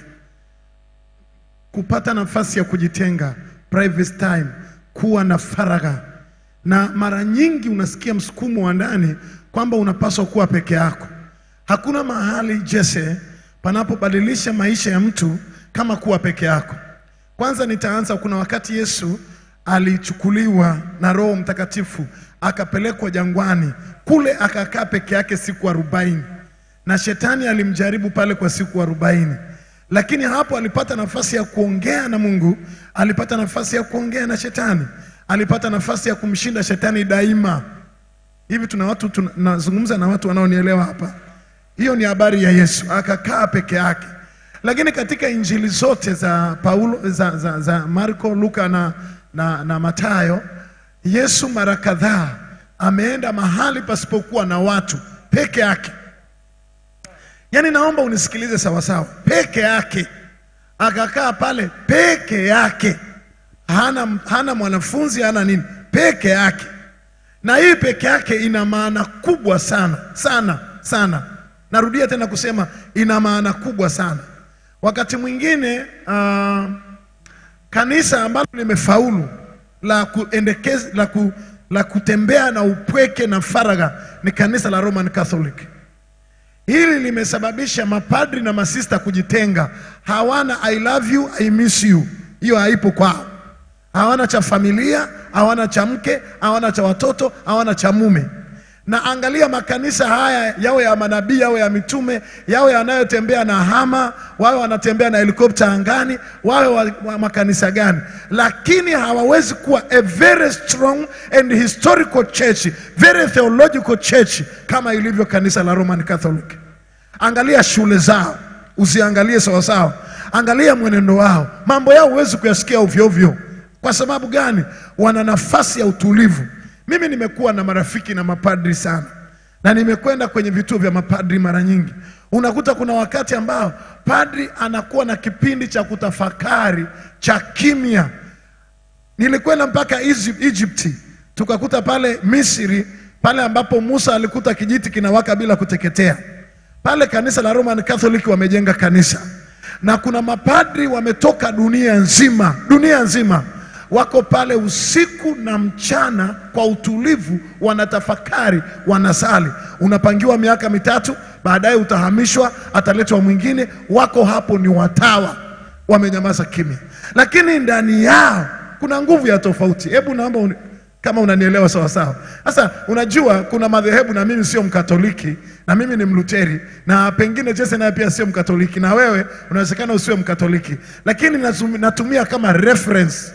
Kupata nafasi ya kujitenga, private time, kuwa na faragha, na mara nyingi unasikia msukumo wa ndani kwamba unapaswa kuwa peke yako. Hakuna mahali Jesse panapobadilisha maisha ya mtu kama kuwa peke yako. Kwanza nitaanza, kuna wakati Yesu alichukuliwa na Roho Mtakatifu akapelekwa jangwani, kule akakaa peke yake siku arobaini na shetani alimjaribu pale kwa siku arobaini lakini hapo alipata nafasi ya kuongea na Mungu, alipata nafasi ya kuongea na shetani, alipata nafasi ya kumshinda shetani daima. Hivi tuna watu tunazungumza na watu wanaonielewa hapa. Hiyo ni habari ya Yesu, akakaa peke yake. Lakini katika injili zote za Paulo, za, za, za Marko, Luka na, na, na Matayo, Yesu mara kadhaa ameenda mahali pasipokuwa na watu peke yake. Yaani naomba unisikilize sawasawa, peke yake akakaa pale peke yake, hana, hana mwanafunzi hana nini, peke yake. Na hii peke yake ina maana kubwa sana sana sana. Narudia tena kusema ina maana kubwa sana. Wakati mwingine uh, kanisa ambalo limefaulu la kuendekeza la, ku, la kutembea na upweke na faragha ni kanisa la Roman Catholic. Hili limesababisha mapadri na masista kujitenga, hawana I love you, I miss you. Hiyo haipo kwao. Hawana cha familia, hawana cha mke, hawana cha watoto, hawana cha mume. Na angalia makanisa haya, yawe ya manabii, yawe ya mitume, yawe yanayotembea na hama, wawe wanatembea na helikopta angani, wawe wa, wa makanisa gani, lakini hawawezi kuwa a very strong and historical church, very theological church kama ilivyo kanisa la Roman Catholic. Angalia shule zao, usiangalie sawasawa, angalia mwenendo wao, mambo yao huwezi kuyasikia ovyo ovyo. Kwa sababu gani? Wana nafasi ya utulivu. Mimi nimekuwa na marafiki na mapadri sana, na nimekwenda kwenye vituo vya mapadri mara nyingi. Unakuta kuna wakati ambao padri anakuwa na kipindi cha kutafakari cha kimya. Nilikwenda mpaka Egypt, Egypt tukakuta pale Misri pale ambapo Musa alikuta kijiti kinawaka bila kuteketea. Pale kanisa la Roman Catholic wamejenga kanisa, na kuna mapadri wametoka dunia nzima, dunia nzima wako pale usiku na mchana kwa utulivu, wanatafakari, wanasali. Unapangiwa miaka mitatu, baadaye utahamishwa, ataletwa mwingine. Wako hapo ni watawa, wamenyamaza kimya, lakini ndani yao kuna nguvu ya tofauti. Hebu naomba uni, kama unanielewa sawa sawa. Sasa unajua kuna madhehebu, na mimi sio Mkatoliki, na mimi ni Mluteri, na pengine Jesse naye pia sio Mkatoliki, na wewe unawezekana usiwe Mkatoliki, lakini nazumi- natumia kama reference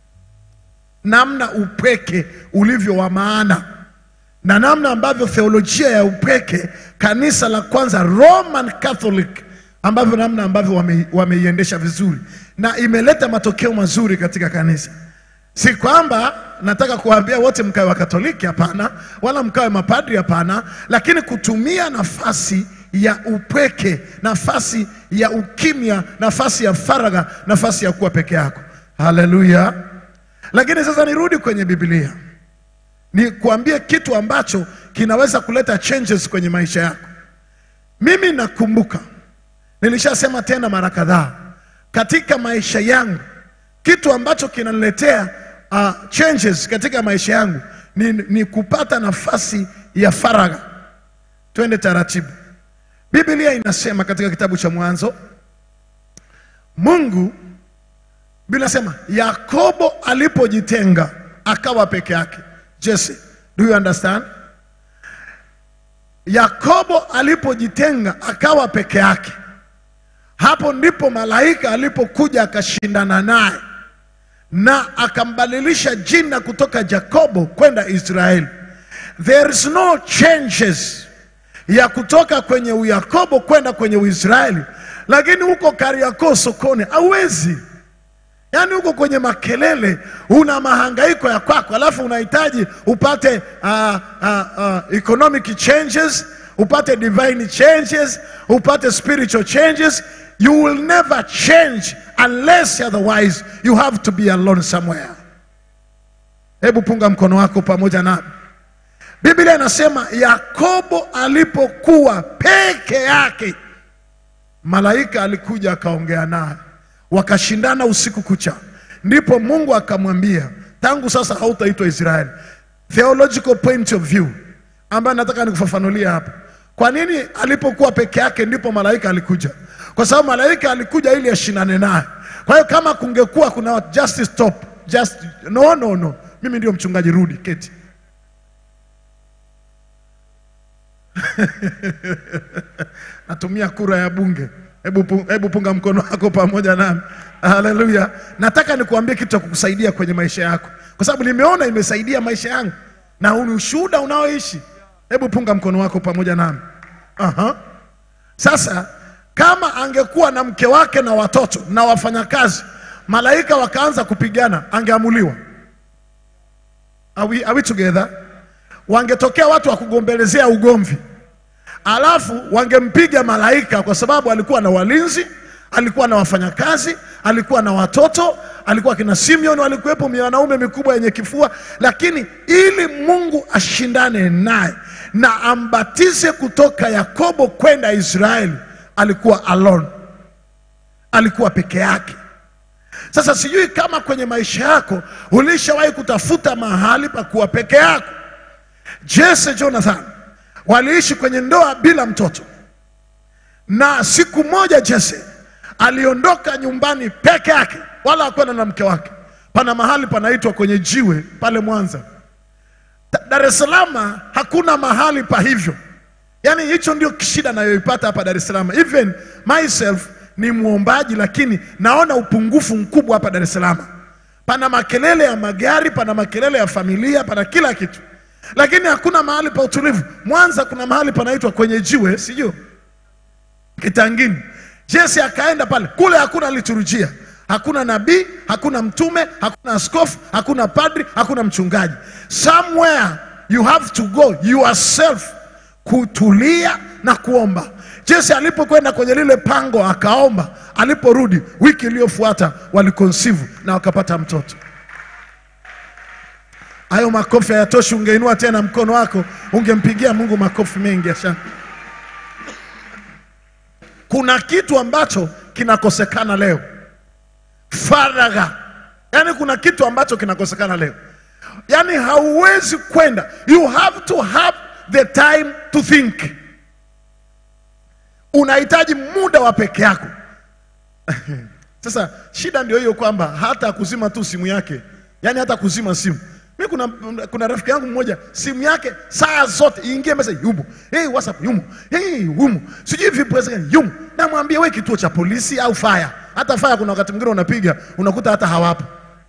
namna upweke ulivyo wa maana na namna ambavyo theolojia ya upweke kanisa la kwanza Roman Catholic ambavyo namna ambavyo wame- wameiendesha vizuri na imeleta matokeo mazuri katika kanisa. Si kwamba nataka kuwaambia wote mkawe wa Katoliki, hapana, wala mkawe mapadri, hapana, lakini kutumia nafasi ya upweke, nafasi ya ukimya, nafasi ya faragha, nafasi ya kuwa peke yako. Haleluya! Lakini sasa nirudi kwenye Biblia, ni kuambie kitu ambacho kinaweza kuleta changes kwenye maisha yako. Mimi nakumbuka, nilishasema tena mara kadhaa, katika maisha yangu kitu ambacho kinaniletea uh, changes katika maisha yangu ni, ni kupata nafasi ya faragha. Twende taratibu. Biblia inasema katika kitabu cha Mwanzo, Mungu Biblia inasema Yakobo alipojitenga akawa peke yake. Jesse, do you understand? Yakobo alipojitenga akawa peke yake, hapo ndipo malaika alipokuja akashindana naye na akambadilisha jina kutoka Jakobo kwenda Israeli. There is no changes ya kutoka kwenye Uyakobo kwenda kwenye Uisraeli, lakini huko Kariakoo sokoni hauwezi yaani huko kwenye makelele una mahangaiko ya kwako alafu unahitaji upate uh, uh, uh, economic changes upate divine changes upate spiritual changes you will never change unless otherwise you have to be alone somewhere hebu punga mkono wako pamoja nami biblia inasema yakobo alipokuwa peke yake malaika alikuja akaongea naye wakashindana usiku kucha ndipo mungu akamwambia tangu sasa hautaitwa israeli theological point of view ambayo nataka nikufafanulia hapa kwa nini alipokuwa peke yake ndipo malaika alikuja kwa sababu malaika alikuja ili ashindane naye kwa hiyo kama kungekuwa kuna just stop just no no no mimi ndio mchungaji rudi keti natumia kura ya bunge hebu, pu- hebu punga mkono wako pamoja nami haleluya nataka nikuambie kitu cha kukusaidia kwenye maisha yako kwa sababu nimeona imesaidia maisha yangu na huu ni ushuhuda unaoishi hebu punga mkono wako pamoja nami Aha. sasa kama angekuwa na mke wake na watoto na wafanyakazi malaika wakaanza kupigana angeamuliwa are we, are we together wangetokea watu wa kugombelezea ugomvi alafu wangempiga malaika kwa sababu alikuwa na walinzi alikuwa na wafanyakazi alikuwa na watoto alikuwa kina simeon walikuwepo wanaume mikubwa yenye kifua lakini ili mungu ashindane naye na ambatize kutoka yakobo kwenda israeli alikuwa alone alikuwa peke yake sasa sijui kama kwenye maisha yako ulishawahi kutafuta mahali pa kuwa peke yako jese jonathan waliishi kwenye ndoa bila mtoto na siku moja jese aliondoka nyumbani peke yake wala hakwenda na mke wake pana mahali panaitwa kwenye jiwe pale mwanza Da- dar es salaam hakuna mahali pa hivyo yaani hicho ndio shida nayoipata hapa dar es salaam even myself ni mwombaji lakini naona upungufu mkubwa hapa dar es salaam pana makelele ya magari pana makelele ya familia pana kila kitu lakini hakuna mahali pa utulivu mwanza kuna mahali panaitwa kwenye jiwe sijui kitangini jesi akaenda pale kule hakuna liturujia hakuna nabii hakuna mtume hakuna askofu hakuna padri hakuna mchungaji somewhere you have to go yourself kutulia na kuomba jesi alipokwenda kwenye lile pango akaomba aliporudi wiki iliyofuata walikonsivu na wakapata mtoto hayo makofi hayatoshi ungeinua tena mkono wako ungempigia mungu makofi mengi asante kuna kitu ambacho kinakosekana leo faragha yaani kuna kitu ambacho kinakosekana leo yaani hauwezi kwenda you have to have the time to think unahitaji muda wa peke yako sasa shida ndio hiyo kwamba hata kuzima tu simu yake yaani hata kuzima simu mi kuna, kuna rafiki yangu mmoja simu yake saa zote iingie message yumo hey, whatsapp yumo hey, yumo sijui vipi gani yumo namwambia we kituo cha polisi au fire hata fire kuna wakati mwingine unapiga unakuta hata hawapo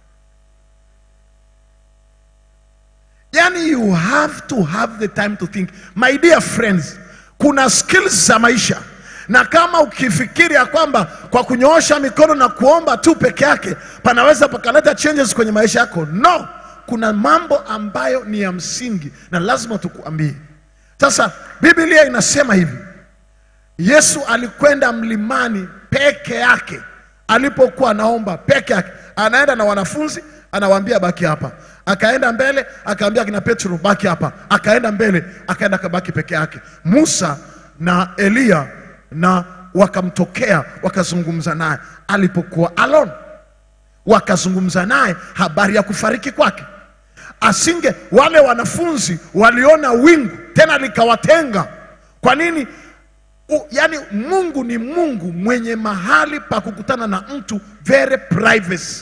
yani you have to have the time to think my dear friends kuna skills za maisha na kama ukifikiri ya kwamba kwa kunyoosha mikono na kuomba tu peke yake panaweza pakaleta changes kwenye maisha yako no kuna mambo ambayo ni ya msingi na lazima tukuambie sasa biblia inasema hivi yesu alikwenda mlimani peke yake alipokuwa anaomba peke yake anaenda na wanafunzi anawaambia baki hapa akaenda mbele akaambia kina petro baki hapa akaenda mbele akaenda akabaki peke yake musa na eliya na wakamtokea wakazungumza naye alipokuwa alone wakazungumza naye habari ya kufariki kwake. Asinge wale wanafunzi waliona wingu tena likawatenga. Kwa nini? U, yani Mungu ni Mungu mwenye mahali pa kukutana na mtu very privacy.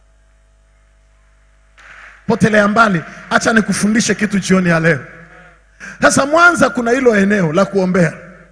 Potelea mbali, acha nikufundishe kitu jioni ya leo. Sasa Mwanza kuna hilo eneo la kuombea.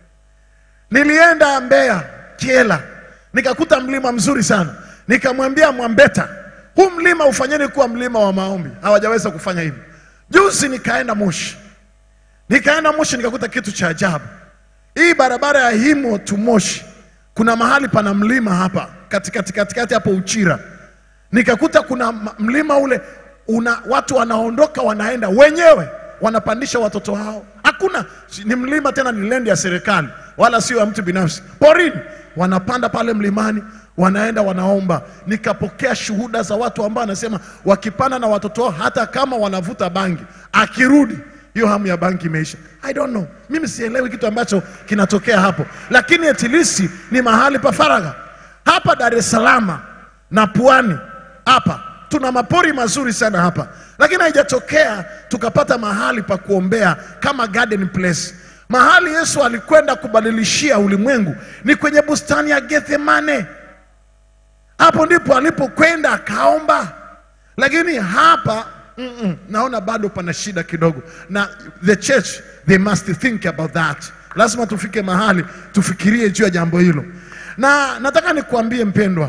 Nilienda Mbeya Kiela, nikakuta mlima mzuri sana, nikamwambia Mwambeta, huu mlima ufanyeni kuwa mlima wa maombi. Hawajaweza kufanya hivyo. Juzi nikaenda Moshi, nikaenda Moshi nikakuta kitu cha ajabu. Hii barabara ya Himo to Moshi, kuna mahali pana mlima hapa katikati katikati hapo Uchira, nikakuta kuna ma- mlima ule una watu wanaondoka wanaenda wenyewe wanapandisha watoto wao. Hakuna si- ni mlima tena, ni lendi ya serikali wala sio ya mtu binafsi, porini. Wanapanda pale mlimani, wanaenda wanaomba. Nikapokea shuhuda za watu ambao wanasema wakipanda na watoto wao, hata kama wanavuta bangi, akirudi hiyo hamu ya bangi imeisha. I don't know, mimi sielewi kitu ambacho kinatokea hapo, lakini etilisi ni mahali pa faragha. Hapa Dar es Salaam na Pwani hapa tuna mapori mazuri sana hapa, lakini haijatokea tukapata mahali pa kuombea kama garden place. Mahali Yesu alikwenda kubadilishia ulimwengu ni kwenye bustani ya Gethsemane. Hapo ndipo alipokwenda akaomba, lakini hapa mm-mm, naona bado pana shida kidogo, na the church they must think about that. Lazima tufike mahali tufikirie juu ya jambo hilo, na nataka nikuambie mpendwa,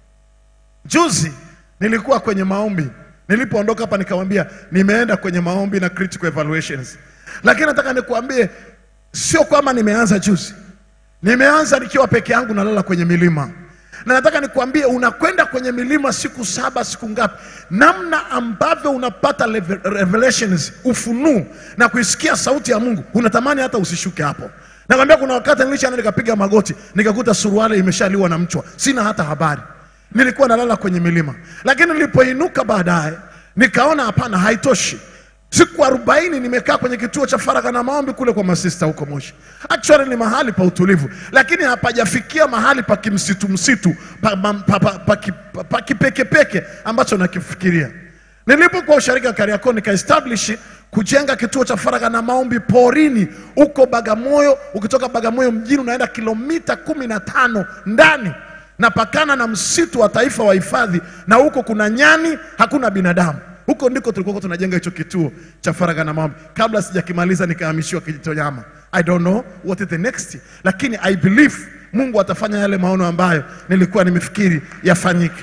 Juzi nilikuwa kwenye maombi, nilipoondoka hapa nikamwambia nimeenda kwenye maombi na critical evaluations, lakini nataka nikuambie sio kwamba nimeanza juzi, nimeanza nikiwa peke yangu nalala kwenye milima, na nataka nikuambie unakwenda kwenye milima siku saba, siku ngapi, namna ambavyo unapata leve- revelations, ufunuo na kuisikia sauti ya Mungu, unatamani hata usishuke hapo. Nakwambia kuna wakati nilishaenda nikapiga magoti, nikakuta suruali imeshaliwa na mchwa, sina hata habari nilikuwa nalala kwenye milima, lakini nilipoinuka baadaye nikaona hapana, haitoshi. Siku arobaini nimekaa kwenye kituo cha faragha na maombi kule kwa masista huko Moshi. Actually ni mahali pa utulivu, lakini hapajafikia mahali pa kimsitu msitu pa, pa, pa, pa, pa, ki- pa, pa kipekepeke ambacho nakifikiria. Nilipokuwa usharika Kariakoo nikaestablish kujenga kituo cha faragha na maombi porini huko Bagamoyo. Ukitoka Bagamoyo mjini unaenda kilomita kumi na tano ndani napakana na msitu wa taifa wa hifadhi, na huko kuna nyani, hakuna binadamu. Huko ndiko tulikuwa tunajenga hicho kituo cha faragha na maombi. Kabla sijakimaliza nikahamishiwa Kijitonyama. I don't know what is the next, lakini I believe Mungu atafanya yale maono ambayo nilikuwa nimefikiri yafanyike.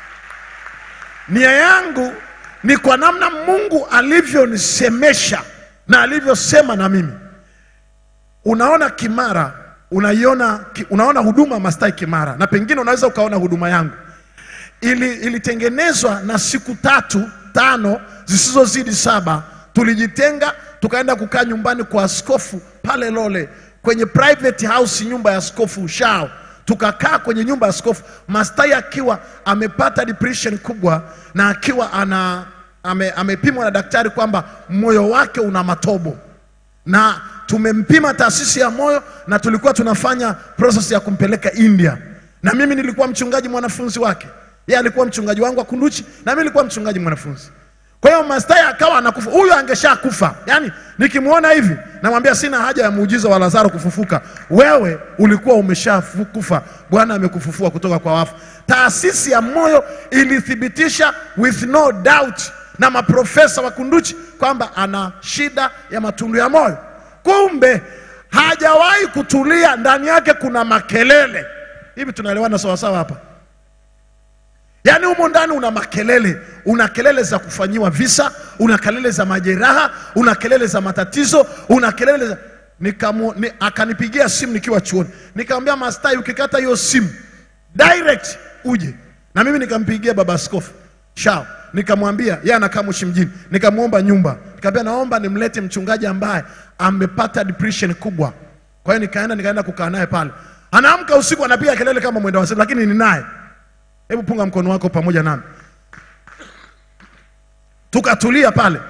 Nia yangu ni kwa namna Mungu alivyonisemesha na alivyosema na mimi. Unaona Kimara, unaiona ki- unaona huduma Mastai Kimara, na pengine unaweza ukaona huduma yangu ili ilitengenezwa na siku tatu tano zisizozidi saba. Tulijitenga tukaenda kukaa nyumbani kwa askofu pale Lole kwenye private house, nyumba ya askofu Shao. Tukakaa kwenye nyumba ya askofu, Mastai akiwa amepata depression kubwa na akiwa ana ame, amepimwa na daktari kwamba moyo wake una matobo na tumempima taasisi ya moyo na tulikuwa tunafanya process ya kumpeleka India, na mimi nilikuwa mchungaji mwanafunzi wake. Yeye alikuwa mchungaji wangu wa Kunduchi na mimi nilikuwa mchungaji mwanafunzi. Kwa hiyo Mastai akawa anakufa, huyu angeshakufa. Yaani nikimwona hivi namwambia sina haja ya muujiza wa Lazaro kufufuka, wewe ulikuwa umeshakufa, Bwana amekufufua kutoka kwa wafu. Taasisi ya moyo ilithibitisha with no doubt na maprofesa wa Kunduchi kwamba ana shida ya matundu ya moyo. Kumbe hajawahi kutulia, ndani yake kuna makelele. Hivi tunaelewana sawasawa hapa? Yaani humo ndani una makelele, una kelele za kufanyiwa visa, una kelele za majeraha, una kelele za matatizo, una kelele za Nikamu, ni, akanipigia simu nikiwa chuoni, nikamwambia Mastai, ukikata hiyo simu direct uje na mimi. Nikampigia baba askofu Shao, nikamwambia yeye anakaa Moshi mjini, nikamwomba nyumba, nikamwambia naomba nimlete mchungaji ambaye amepata depression kubwa. Kwa hiyo nikaenda nikaenda kukaa naye pale, anaamka usiku anapiga kelele kama mwenda wazimu, lakini ni naye Hebu punga mkono wako pamoja nami. Tukatulia pale.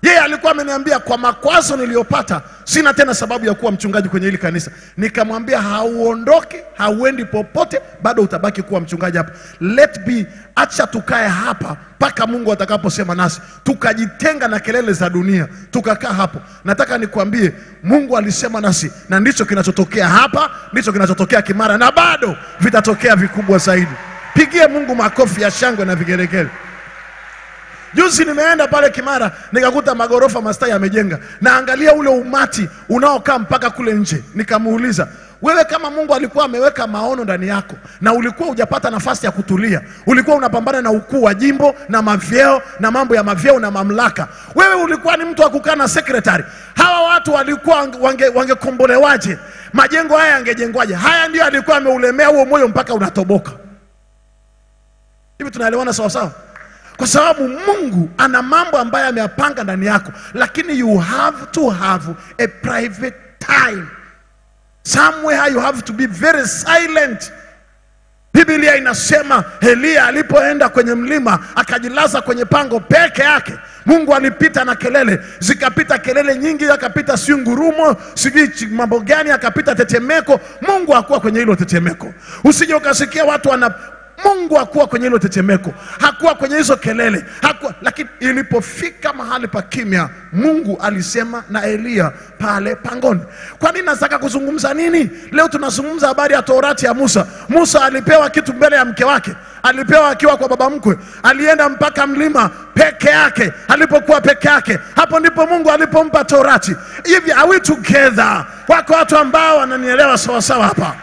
Yeye alikuwa ameniambia kwa makwazo niliyopata, sina tena sababu ya kuwa mchungaji kwenye hili kanisa. Nikamwambia hauondoki, hauendi popote, bado utabaki kuwa mchungaji hapa. Let be, acha tukae hapa mpaka Mungu atakaposema nasi, tukajitenga na kelele za dunia, tukakaa hapo. Nataka nikwambie, Mungu alisema nasi, na ndicho kinachotokea hapa, ndicho kinachotokea Kimara, na bado vitatokea vikubwa zaidi. Pigie Mungu makofi ya shangwe na vigelegele. Juzi nimeenda pale Kimara nikakuta magorofa mastai yamejenga, naangalia ule umati unaokaa mpaka kule nje. Nikamuuliza, wewe kama Mungu alikuwa ameweka maono ndani yako na ulikuwa hujapata nafasi ya kutulia, ulikuwa unapambana na ukuu wa jimbo na mavyeo na mambo ya mavyeo na mamlaka, wewe ulikuwa ni mtu wa kukaa na sekretari, hawa watu walikuwa wange- wangekombolewaje? majengo haya yangejengwaje? Haya ndio alikuwa ameulemea huo moyo mpaka unatoboka. Hivi tunaelewana sawa sawa? Kwa sababu Mungu ana mambo ambayo ameyapanga ndani yako, lakini you have to have a private time somewhere, you have to be very silent. Biblia inasema Eliya alipoenda kwenye mlima akajilaza kwenye pango peke yake, Mungu alipita na kelele, zikapita kelele nyingi, akapita si ngurumo, sijui chi- mambo gani, akapita tetemeko. Mungu hakuwa kwenye hilo tetemeko. Usije ukasikia watu wana Mungu hakuwa kwenye hilo tetemeko, hakuwa kwenye hizo kelele, hakuwa. Lakini ilipofika mahali pa kimya, Mungu alisema na Eliya pale pangoni. Kwa nini nataka kuzungumza nini leo? Tunazungumza habari ya Torati ya Musa. Musa alipewa kitu mbele ya mke wake, alipewa akiwa kwa baba mkwe, alienda mpaka mlima peke yake. Alipokuwa peke yake, hapo ndipo Mungu alipompa Torati. Hivi are we together? Wako watu ambao wananielewa sawasawa hapa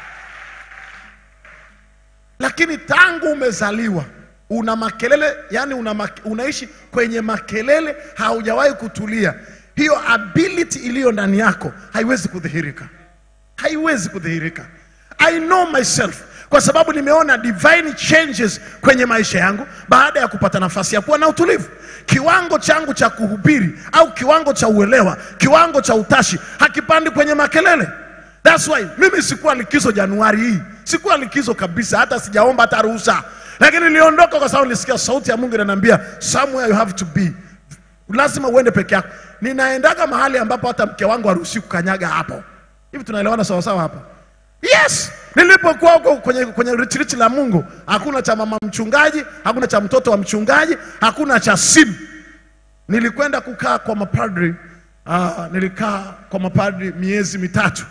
lakini tangu umezaliwa una makelele yani una mak unaishi kwenye makelele, haujawahi kutulia. Hiyo ability iliyo ndani yako haiwezi kudhihirika, haiwezi kudhihirika. I know myself kwa sababu nimeona divine changes kwenye maisha yangu baada ya kupata nafasi ya kuwa na utulivu. Kiwango changu cha kuhubiri au kiwango cha uelewa, kiwango cha utashi hakipandi kwenye makelele. That's why mimi sikuwa likizo Januari hii, sikuwa likizo kabisa, hata sijaomba hata ruhusa, lakini niliondoka kwa sababu nilisikia sauti ya Mungu inaniambia somewhere you have to be, lazima uende peke yako. Ninaendaga mahali ambapo hata mke wangu haruhusi kukanyaga hapo. Hivi tunaelewana sawasawa hapa? Yes, nilipokuwa huko kwenye, kwenye retreat la Mungu, hakuna cha mama mchungaji, hakuna cha mtoto wa mchungaji, hakuna cha simu. Nilikwenda kukaa kwa mapadri uh, nilikaa kwa mapadri miezi mitatu.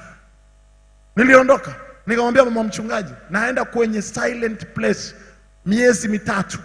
Niliondoka nikamwambia mama mchungaji, naenda kwenye silent place miezi mitatu,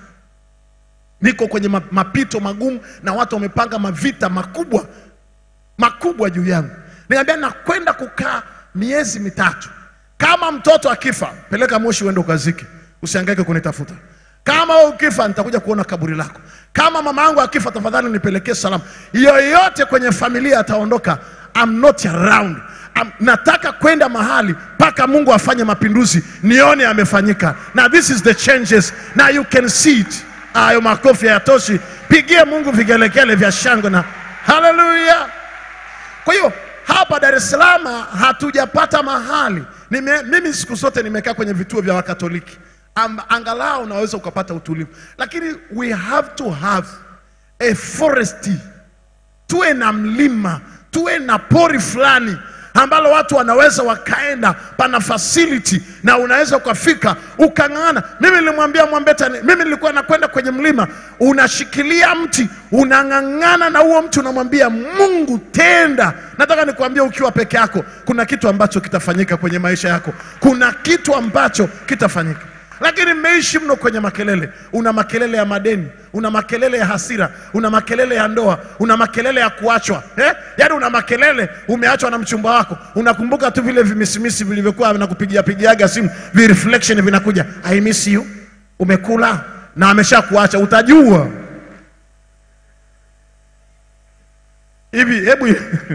niko kwenye ma- mapito magumu na watu wamepanga mavita makubwa makubwa juu yangu. Nikamwambia nakwenda kukaa miezi mitatu. Kama mtoto akifa, peleka Moshi uende ukazike, usihangaike kunitafuta. Kama wewe ukifa, nitakuja kuona kaburi lako. Kama mama yangu akifa, tafadhali nipelekee salamu. Yoyote kwenye familia ataondoka, I'm not around. I'm, nataka kwenda mahali mpaka Mungu afanye mapinduzi, nione amefanyika. Na this is the changes, na you can see it. Hayo makofi hayatoshi, pigie Mungu vigelegele vya shangwe na haleluya. Kwa hiyo hapa Dar es Salaam hatujapata mahali. Nime, mimi siku zote nimekaa kwenye vituo vya Wakatoliki Am, angalau unaweza ukapata utulivu, lakini we have to have a forest, tuwe na mlima, tuwe na pori fulani ambalo watu wanaweza wakaenda, pana facility na unaweza ukafika ukang'ana. Mimi nilimwambia Mwambeta, ni- mimi nilikuwa nakwenda kwenye mlima, unashikilia mti, unang'ang'ana na huo mti, unamwambia Mungu tenda. Nataka nikwambie, ukiwa peke yako, kuna kitu ambacho kitafanyika kwenye maisha yako, kuna kitu ambacho kitafanyika lakini mmeishi mno kwenye makelele. Una makelele ya madeni, una makelele ya hasira, una makelele ya ndoa, una makelele ya kuachwa eh? Yaani una makelele, umeachwa na mchumba wako, unakumbuka tu vile vimisimisi vilivyokuwa vinakupigia pigiaga simu, vi reflection vinakuja, I miss you, umekula na amesha kuacha, utajua hivi. Hebu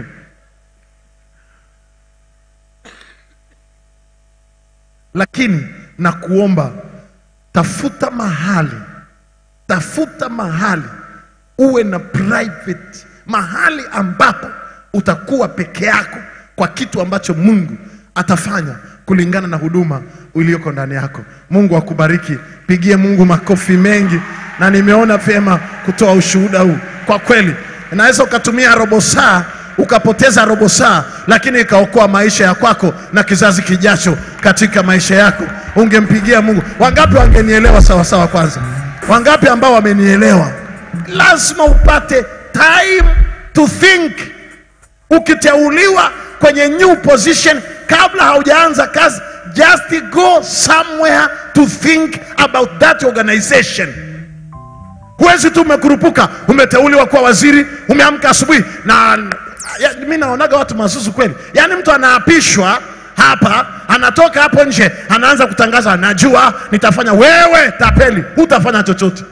lakini na kuomba tafuta mahali, tafuta mahali uwe na private, mahali ambapo utakuwa peke yako kwa kitu ambacho Mungu atafanya kulingana na huduma iliyoko ndani yako. Mungu akubariki, pigie Mungu makofi mengi, na nimeona vyema kutoa ushuhuda huu. Kwa kweli Inaweza ukatumia robo saa ukapoteza robo saa, lakini ikaokoa maisha ya kwako na kizazi kijacho katika maisha yako. Ungempigia Mungu. Wangapi wangenielewa sawa sawa? Kwanza, wangapi ambao wamenielewa? Lazima upate time to think. Ukiteuliwa kwenye new position, kabla haujaanza kazi, just go somewhere to think about that organization. Huwezi tu umekurupuka, umeteuliwa kuwa waziri, umeamka asubuhi na ya, mi naonaga watu mazuzu kweli. Yaani mtu anaapishwa hapa, anatoka hapo nje, anaanza kutangaza, najua nitafanya. Wewe tapeli, hutafanya chochote,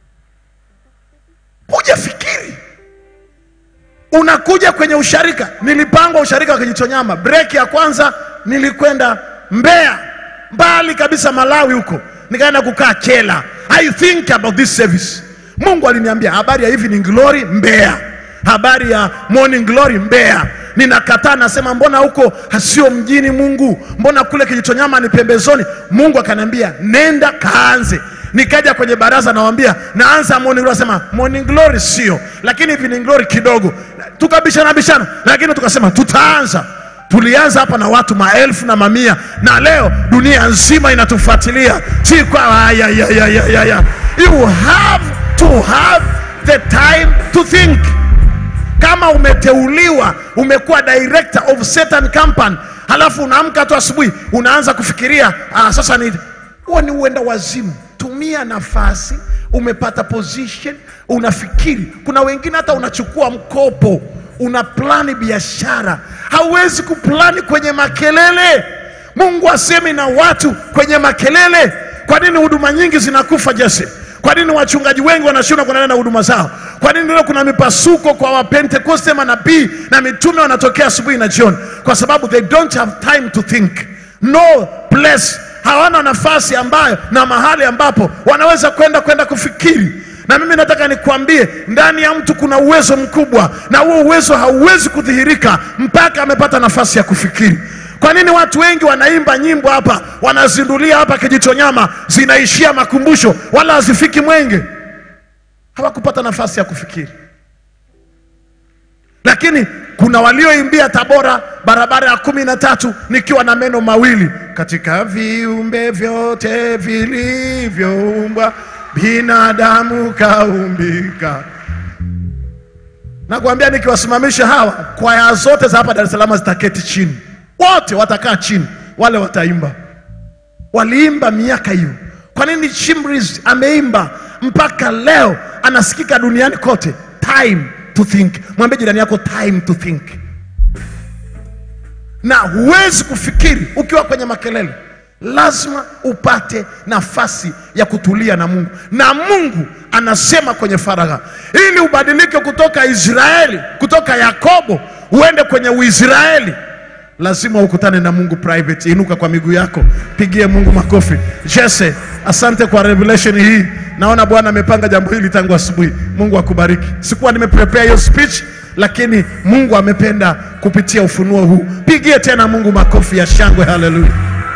hujafikiri. Unakuja kwenye usharika, nilipangwa usharika wa Kijitonyama, breki ya kwanza nilikwenda Mbeya, mbali kabisa Malawi huko, nikaenda kukaa Chela. I think about this service. Mungu aliniambia habari ya evening glory Mbeya, habari ya morning glory Mbeya. Ninakataa, nasema mbona huko sio mjini Mungu, mbona kule Kijitonyama ni pembezoni? Mungu akaniambia nenda kaanze. Nikaja kwenye baraza nawambia naanza morning glory, asema morning glory sio, lakini evening glory kidogo. Tukabishana bishana, lakini tukasema tutaanza tulianza hapa na watu maelfu na mamia, na leo dunia nzima inatufuatilia. Si kwa ya, ya, ya, ya, ya, ya. You have to have the time to think. Kama umeteuliwa umekuwa director of certain company, halafu unaamka tu asubuhi unaanza kufikiria ah, sasa ni huo ni uenda wazimu. Tumia nafasi, umepata position, unafikiri. Kuna wengine hata unachukua mkopo una plani biashara, hauwezi kuplani kwenye makelele. Mungu asemi na watu kwenye makelele. Kwa nini huduma nyingi zinakufa Jesse? Kwa nini wachungaji wengi wanashindwa kuendelea na huduma zao? Kwa nini leo kuna mipasuko kwa Wapentekoste, manabii na mitume wanatokea asubuhi na jioni? Kwa sababu they don't have time to think, no place, hawana nafasi ambayo na mahali ambapo wanaweza kwenda kwenda kufikiri na mimi nataka nikwambie, ndani ya mtu kuna uwezo mkubwa, na huo uwezo hauwezi kudhihirika mpaka amepata nafasi ya kufikiri. Kwa nini watu wengi wanaimba nyimbo hapa, wanazindulia hapa Kijitonyama, zinaishia makumbusho, wala hazifiki Mwenge? Hawakupata nafasi ya kufikiri. Lakini kuna walioimbia Tabora, barabara ya kumi na tatu, nikiwa na meno mawili, katika viumbe vyote vilivyoumbwa binadamu kaumbika. Nakwambia, nikiwasimamisha hawa kwaya zote za hapa Dar es Salaam zitaketi chini, wote watakaa chini, wale wataimba. Waliimba miaka hiyo. Kwa nini Chimriz ameimba mpaka leo anasikika duniani kote? Time to think. Mwambie jirani yako time to think. Na huwezi kufikiri ukiwa kwenye makelele lazima upate nafasi ya kutulia na Mungu, na Mungu anasema kwenye faragha, ili ubadilike kutoka Israeli, kutoka Yakobo uende kwenye Uisraeli, lazima ukutane na Mungu private. Inuka kwa miguu yako, pigie Mungu makofi. Jesse, asante kwa revelation hii. Naona Bwana amepanga jambo hili tangu asubuhi. Mungu akubariki. Sikuwa nimeprepare hiyo speech, lakini Mungu amependa kupitia ufunuo huu. Pigie tena Mungu makofi ya shangwe. Haleluya.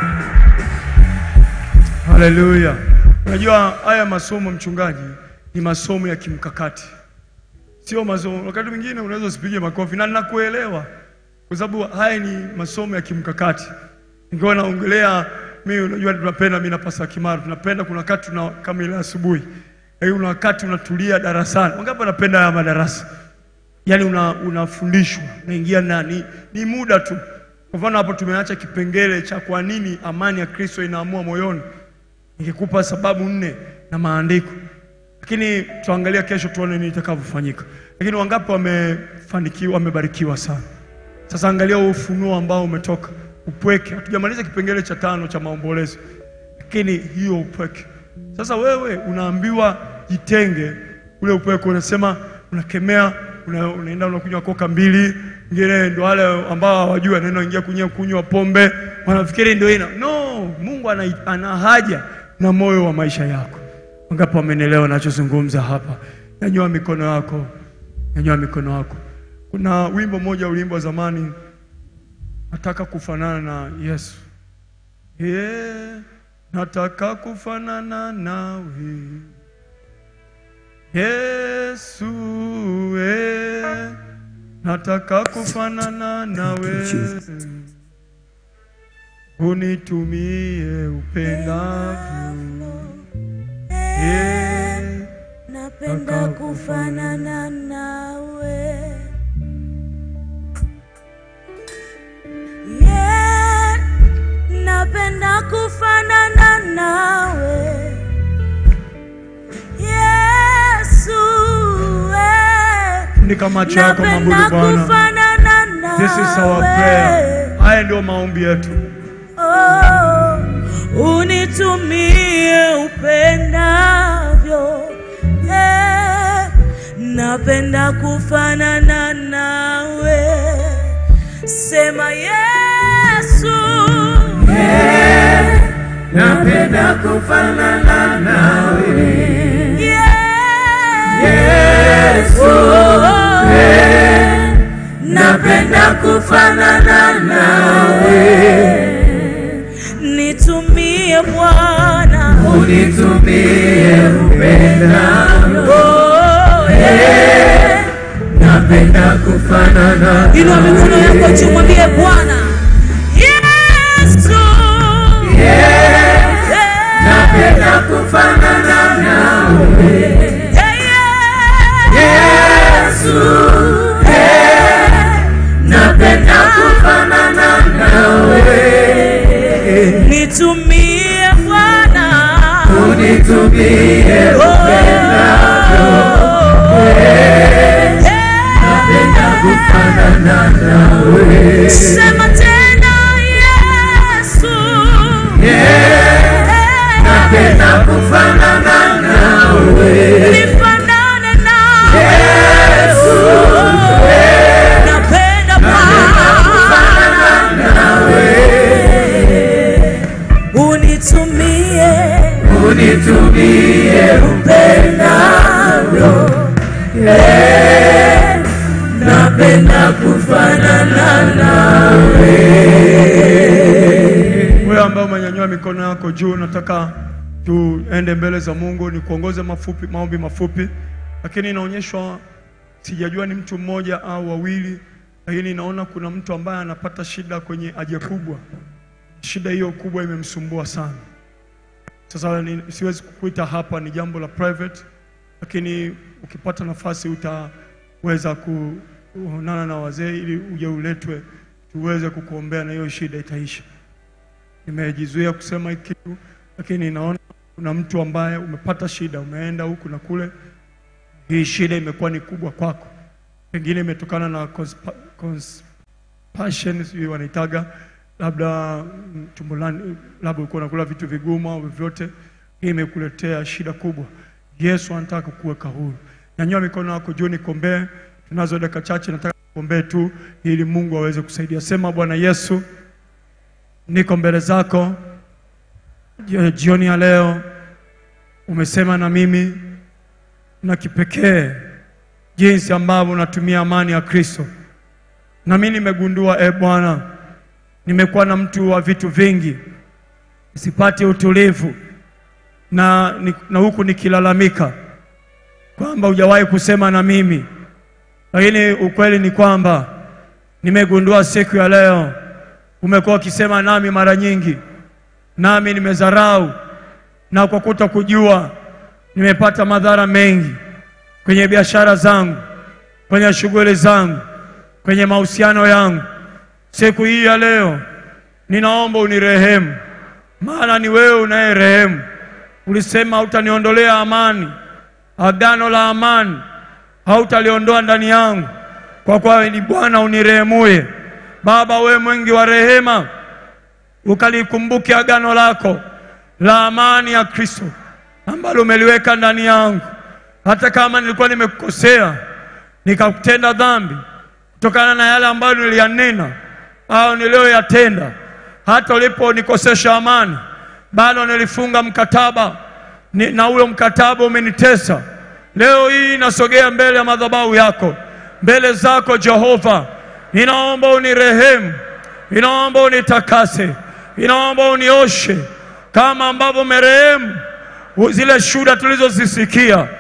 Haleluya. Unajua haya masomo mchungaji, ni masomo ya kimkakati, sio masomo. Wakati mwingine unaweza usipige makofi, na ninakuelewa kwa sababu haya ni masomo ya kimkakati. Ingawa naongelea mimi, unajua tunapenda, mimi na Pastor Kimaro tunapenda, kuna wakati tuna kama ile asubuhi, yaani kuna wakati unatulia darasani. Wangapi wanapenda haya madarasa? Yaani una, unafundishwa unaingia ndani, ni muda tu. Kwa mfano hapo tumeacha kipengele cha kwa nini amani ya Kristo inaamua moyoni nikikupa sababu nne na maandiko, lakini tuangalia kesho tuone nini itakavyofanyika. Lakini wangapi wamefanikiwa, wamebarikiwa sana? Sasa angalia huo ufunuo ambao umetoka, upweke. Hatujamaliza kipengele cha tano cha maombolezo, lakini hiyo upweke. Sasa wewe unaambiwa jitenge, ule upweke unasema, unakemea, una, unaenda unakunywa koka mbili, wengine ndio wale ambao hawajui, anaenda ingia kunywa kunywa pombe, wanafikiri ndio ina no. Mungu ana, ana haja na moyo wa maisha yako. Wangapi wamenielewa nachozungumza hapa? Nyanyua mikono yako, nyanyua mikono yako. Kuna wimbo mmoja ulimbo zamani, nataka kufanana na Yesu. Yeah, nataka kufanana nawe Yesu eh, nataka kufanana nawe, unitumie upendavyo. Eh, napenda kufanana nawe yeah, napenda kufanana nawe Yesu eh, Funika macho yako, mabudu napenda Bwana. kufanana nawe This is our prayer. Haya ndio maombi yetu. Oh, unitumie upendavyo eh, napenda kufanana nawe sema Yesu eh, napenda kufanana nawe yeah, Yesu, oh, eh, napenda kufanana nawe nitumie Bwana unitumie upendavyo Oh, yeah. napenda kufanana Inua mikono yako juu, mwambie Bwana Yesu, Yeah. napenda kufanana nawe Yeah, yeah. Yesu napenda kufanana nawe nitumie Bwana unitumie Oh, napenda yeah. kufanana nawe Sema tena Yesu, napenda kufanana nawe nifanane nawe Yesu napenda Bwana unitumie unitumie upendavyo Eh, napenda kufanana nawe Wewe ambaye umenyanyua mikono yako juu, nataka tuende mbele za Mungu, ni kuongoze mafupi, maombi mafupi, lakini inaonyeshwa, sijajua ni mtu mmoja au wawili, lakini naona kuna mtu ambaye anapata shida kwenye haja kubwa. Shida hiyo kubwa imemsumbua sana. Sasa ni, siwezi kukuita hapa, ni jambo la private, lakini ukipata nafasi utaweza kuonana na wazee ili uje uletwe tuweze kukuombea na hiyo shida itaisha. Nimejizuia kusema hiki kitu, lakini naona kuna mtu ambaye umepata shida, umeenda huku na kule, hii shida imekuwa ni kubwa kwako, pengine imetokana na conspa, conspassion, sijui wanaitaga labda mm, tumbo lani, labda ulikuwa unakula vitu vigumu au vyovyote, hii imekuletea shida kubwa. Yesu anataka kukuweka huru. Nyanyua mikono yako juu, nikombee. Tunazo dakika chache, nataka kuombee tu ili Mungu aweze kusaidia. Sema, Bwana Yesu, niko mbele zako Jio- jioni ya leo, umesema na mimi na kipekee jinsi ambavyo unatumia amani ya Kristo, na mimi nimegundua, e Bwana, nimekuwa na mtu wa vitu vingi, sipati utulivu na, ni- na huku nikilalamika kwamba hujawahi kusema na mimi, lakini ukweli ni kwamba nimegundua siku ya leo umekuwa ukisema nami mara nyingi, nami nimezarau na kwa kuto kujua nimepata madhara mengi kwenye biashara zangu, kwenye shughuli zangu, kwenye mahusiano yangu. Siku hii ya leo ninaomba unirehemu, maana ni wewe unayerehemu. Ulisema hautaniondolea amani, agano la amani hautaliondoa ndani yangu, kwa kuwa ni Bwana unirehemuye. Baba, wewe mwingi wa rehema, ukalikumbuke agano lako la amani ya Kristo ambalo umeliweka ndani yangu, hata kama nilikuwa nimekukosea nikakutenda dhambi kutokana na yale ambayo niliyanena au niliyoyatenda, hata uliponikosesha amani, bado nilifunga mkataba ni, na huyo mkataba umenitesa. Leo hii nasogea mbele ya madhabahu yako, mbele zako Jehova, ninaomba unirehemu, ninaomba unitakase, ninaomba unioshe kama ambavyo umerehemu zile shuhuda tulizozisikia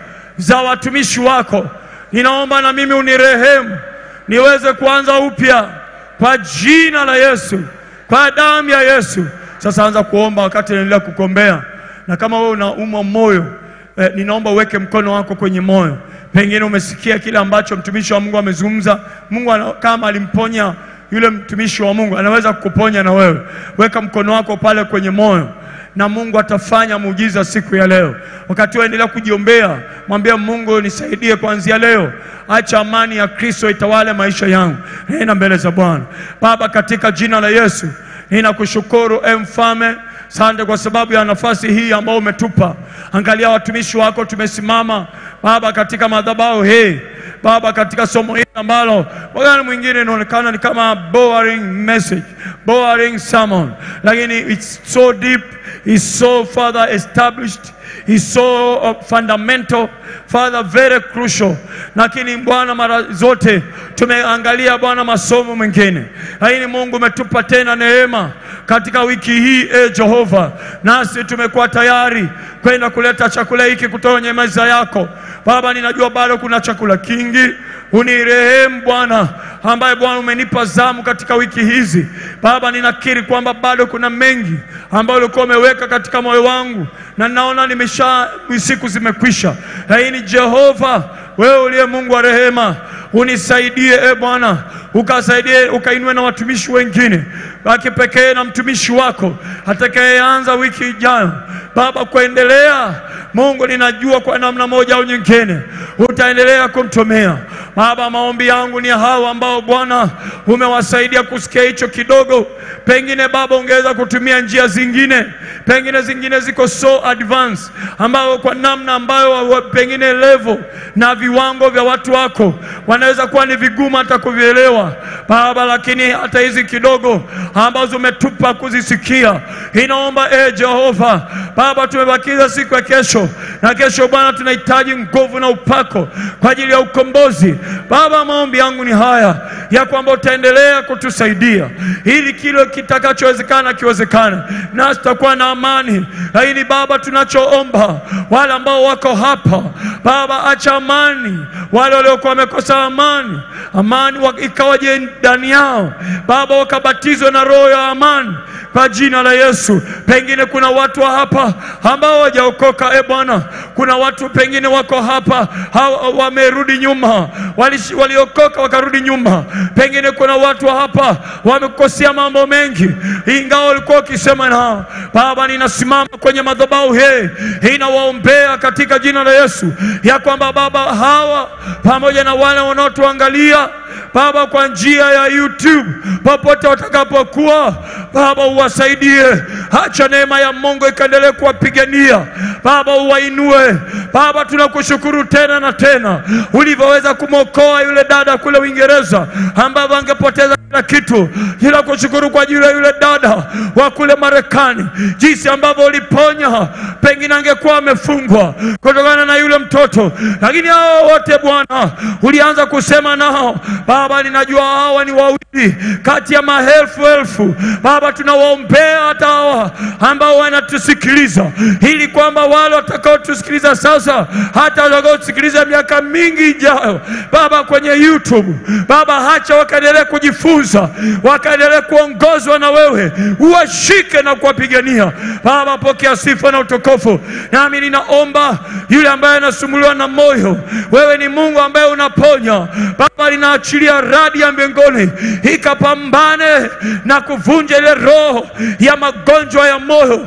za watumishi wako. Ninaomba na mimi unirehemu niweze kuanza upya kwa jina la Yesu, kwa damu ya Yesu. Sasa anza kuomba wakati naendelea kukombea, na kama wewe unaumwa moyo eh, ninaomba uweke mkono wako kwenye moyo. Pengine umesikia kile ambacho mtumishi wa Mungu amezungumza. Mungu ana, kama alimponya yule mtumishi wa Mungu anaweza kukuponya na wewe. Weka mkono wako pale kwenye moyo na Mungu atafanya muujiza siku ya leo. Wakati wewe endelea kujiombea, mwambie Mungu, nisaidie kuanzia leo, acha amani ya Kristo itawale maisha yangu. Nenda mbele za Bwana. Baba, katika jina la Yesu ninakushukuru e mfalme Asante kwa sababu ya nafasi hii ambayo umetupa. Angalia watumishi wako tumesimama Baba katika madhabahu hii Baba, katika somo hili ambalo wakati mwingine inaonekana ni kama boring message, boring sermon, lakini it's so deep, it's so further established, it's so uh, fundamental Father, very crucial. Lakini Bwana, mara zote tumeangalia Bwana masomo mengine, lakini Mungu umetupa tena neema katika wiki hii e Jehova, nasi tumekuwa tayari kwenda kuleta chakula hiki kutoka kwenye meza yako Baba. Ninajua bado kuna chakula kingi, unirehemu Bwana, ambaye Bwana umenipa zamu katika wiki hizi Baba. Ninakiri kwamba bado kuna mengi ambayo ulikuwa umeweka katika moyo wangu, na ninaona nimesha siku zimekwisha, lakini Jehova, wewe uliye Mungu wa rehema unisaidie e Bwana, ukasaidie ukainue na watumishi wengine wa kipekee na mtumishi wako atakayeanza wiki ijayo Baba, kuendelea Mungu, ninajua kwa namna moja au nyingine utaendelea kumtumia Baba. Maombi yangu ni hawa ambao Bwana umewasaidia kusikia hicho kidogo, pengine Baba ungeweza kutumia njia zingine, pengine zingine ziko so advanced, ambayo kwa namna ambayo wa- pengine level na viwango vya watu wako wanaweza kuwa ni vigumu hata kuvielewa Baba, lakini hata hizi kidogo ambazo umetupa kuzisikia, inaomba e Jehova Baba, tumebakiza siku ya kesho, na kesho Bwana tunahitaji nguvu na upako kwa ajili ya ukombozi Baba. Maombi yangu ni haya ya kwamba utaendelea kutusaidia ili kile kitakachowezekana kiwezekane, nasi tutakuwa na amani. Lakini Baba, tunachoomba wale ambao wako hapa Baba, acha amani wale waliokuwa wamekosa amani, amani wa- ikawaje ndani yao Baba, wakabatizwe na roho ya amani kwa jina la Yesu. Pengine kuna watu wa hapa ambao hawajaokoka e Bwana, kuna watu pengine wako hapa hawa- wamerudi nyuma, Walish- waliokoka wakarudi nyuma. Pengine kuna watu wa hapa wamekosea mambo mengi, ingawa walikuwa wakisema nao. Baba, ninasimama kwenye madhabahu hii, inawaombea katika jina la Yesu ya kwamba Baba hawa pamoja na wale wanaotuangalia Baba kwa njia ya YouTube popote watakapokuwa, Baba uwasaidie, acha neema ya Mungu ikaendelee kuwapigania Baba, uwainue Baba. Tunakushukuru tena na tena ulivyoweza kumwokoa yule dada kule Uingereza ambavyo angepoteza kila kitu. Tunakushukuru kwa ajili ya yule dada wa kule Marekani, jinsi ambavyo uliponya, pengine angekuwa amefungwa kutokana na yule mtoto, lakini hao wote Bwana ulianza kusema nao Baba, ninajua hawa ni wawili kati ya maelfu elfu. Baba, tunawaombea hata hawa ambao wanatusikiliza, ili kwamba wale watakaotusikiliza sasa, hata watakaotusikiliza miaka mingi ijayo, Baba, kwenye YouTube, Baba, hacha wakaendelee kujifunza, wakaendelee kuongozwa na wewe, uwashike na kuwapigania. Baba, pokea sifa na utukufu. Nami ninaomba yule ambaye anasumbuliwa na moyo, wewe ni Mungu ambaye unaponya Baba, linaachilia radi ya mbinguni ikapambane na kuvunja ile roho ya magonjwa ya moyo,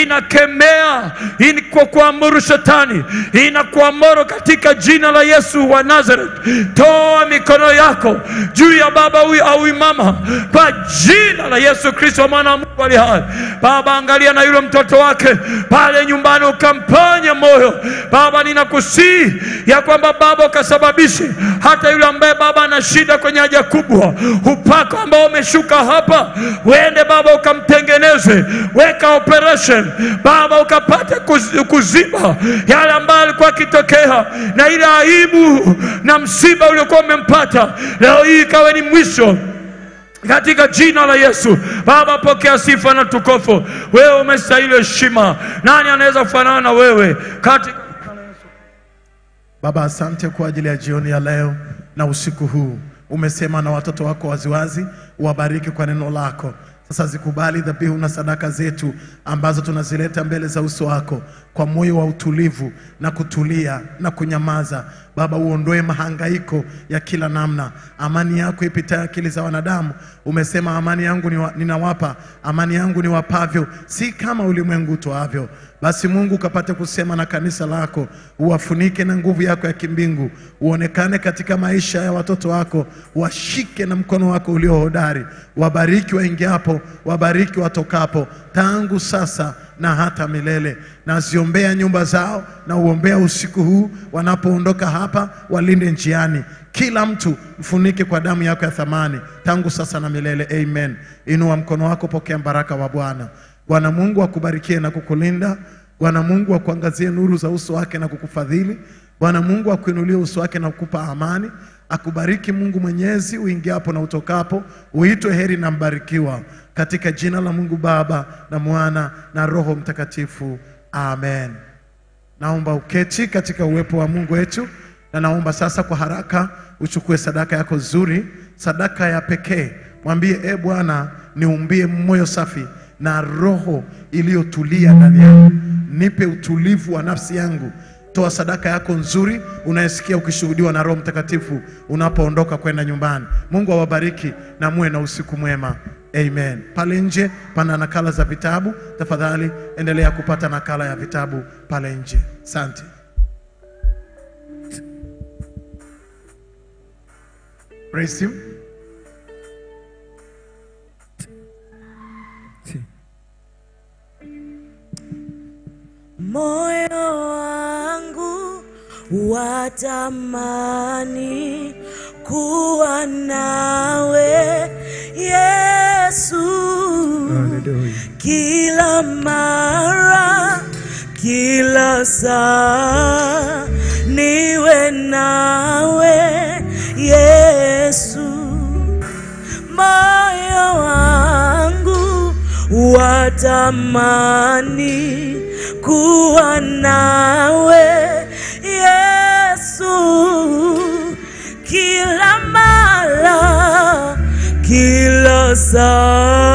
inakemea ini kwa kuamuru shetani, inakuamuru katika jina la Yesu wa Nazareth. Toa mikono yako juu ya baba huyu au huyu mama kwa jina la Yesu Kristo mwana wa Mungu aliye hai. Baba, angalia na yule mtoto wake pale nyumbani, ukamponye moyo Baba, ninakusii ya kwamba Baba ukasababishe hata yule ambaye Baba ana shida kwenye haja kubwa, upako ambao umeshuka hapa uende Baba ukamtengeneze, weka operation Baba, ukapate kuz- kuziba yale ambayo alikuwa akitokea na ile aibu na msiba uliokuwa umempata, leo hii ikawe ni mwisho katika jina la Yesu. Baba, pokea sifa na tukufu. Wewe umestahili heshima. Nani anaweza kufanana na wewe katika Baba, asante kwa ajili ya jioni ya leo na usiku huu. Umesema na watoto wako waziwazi, uwabariki kwa neno lako. Sasa zikubali dhabihu na sadaka zetu ambazo tunazileta mbele za uso wako kwa moyo wa utulivu na kutulia na kunyamaza. Baba, uondoe mahangaiko ya kila namna, amani yako ipitayo akili za wanadamu. Umesema amani yangu niwa- ninawapa, amani yangu niwapavyo, si kama ulimwengu utoavyo. Basi Mungu ukapate kusema na kanisa lako, uwafunike na nguvu yako ya kimbingu, uonekane katika maisha ya watoto wako, washike na mkono wako ulio hodari, wabariki waingiapo, wabariki watokapo, tangu sasa na hata milele. Naziombea nyumba zao na uombea usiku huu wanapoondoka hapa, walinde njiani. Kila mtu mfunike kwa damu yako ya thamani, tangu sasa na milele. Amen. Inua mkono wako, pokea baraka wa Bwana. Bwana Mungu akubarikie na kukulinda. Bwana Mungu akuangazie nuru za uso wake na kukufadhili. Bwana Mungu akuinulie uso wake na kukupa amani. Akubariki Mungu Mwenyezi uingiapo na utokapo, uitwe heri na mbarikiwa, katika jina la Mungu Baba na Mwana na Roho Mtakatifu, amen. Naomba uketi katika uwepo wa Mungu wetu, na naomba sasa kwa haraka uchukue sadaka yako nzuri, sadaka ya pekee. Mwambie, e Bwana, niumbie moyo safi na roho iliyotulia ndani yangu, nipe utulivu wa nafsi yangu. Toa sadaka yako nzuri unayesikia ukishuhudiwa na Roho Mtakatifu unapoondoka kwenda nyumbani. Mungu awabariki na muwe na usiku mwema. Amen. Pale nje pana nakala za vitabu, tafadhali endelea kupata nakala ya vitabu pale nje. Asante. Praise him. Moyo wangu watamani kuwa nawe Yesu, kila mara, kila saa niwe nawe Yesu moyo wangu watamani kuwa nawe Yesu, kila mara, kila saa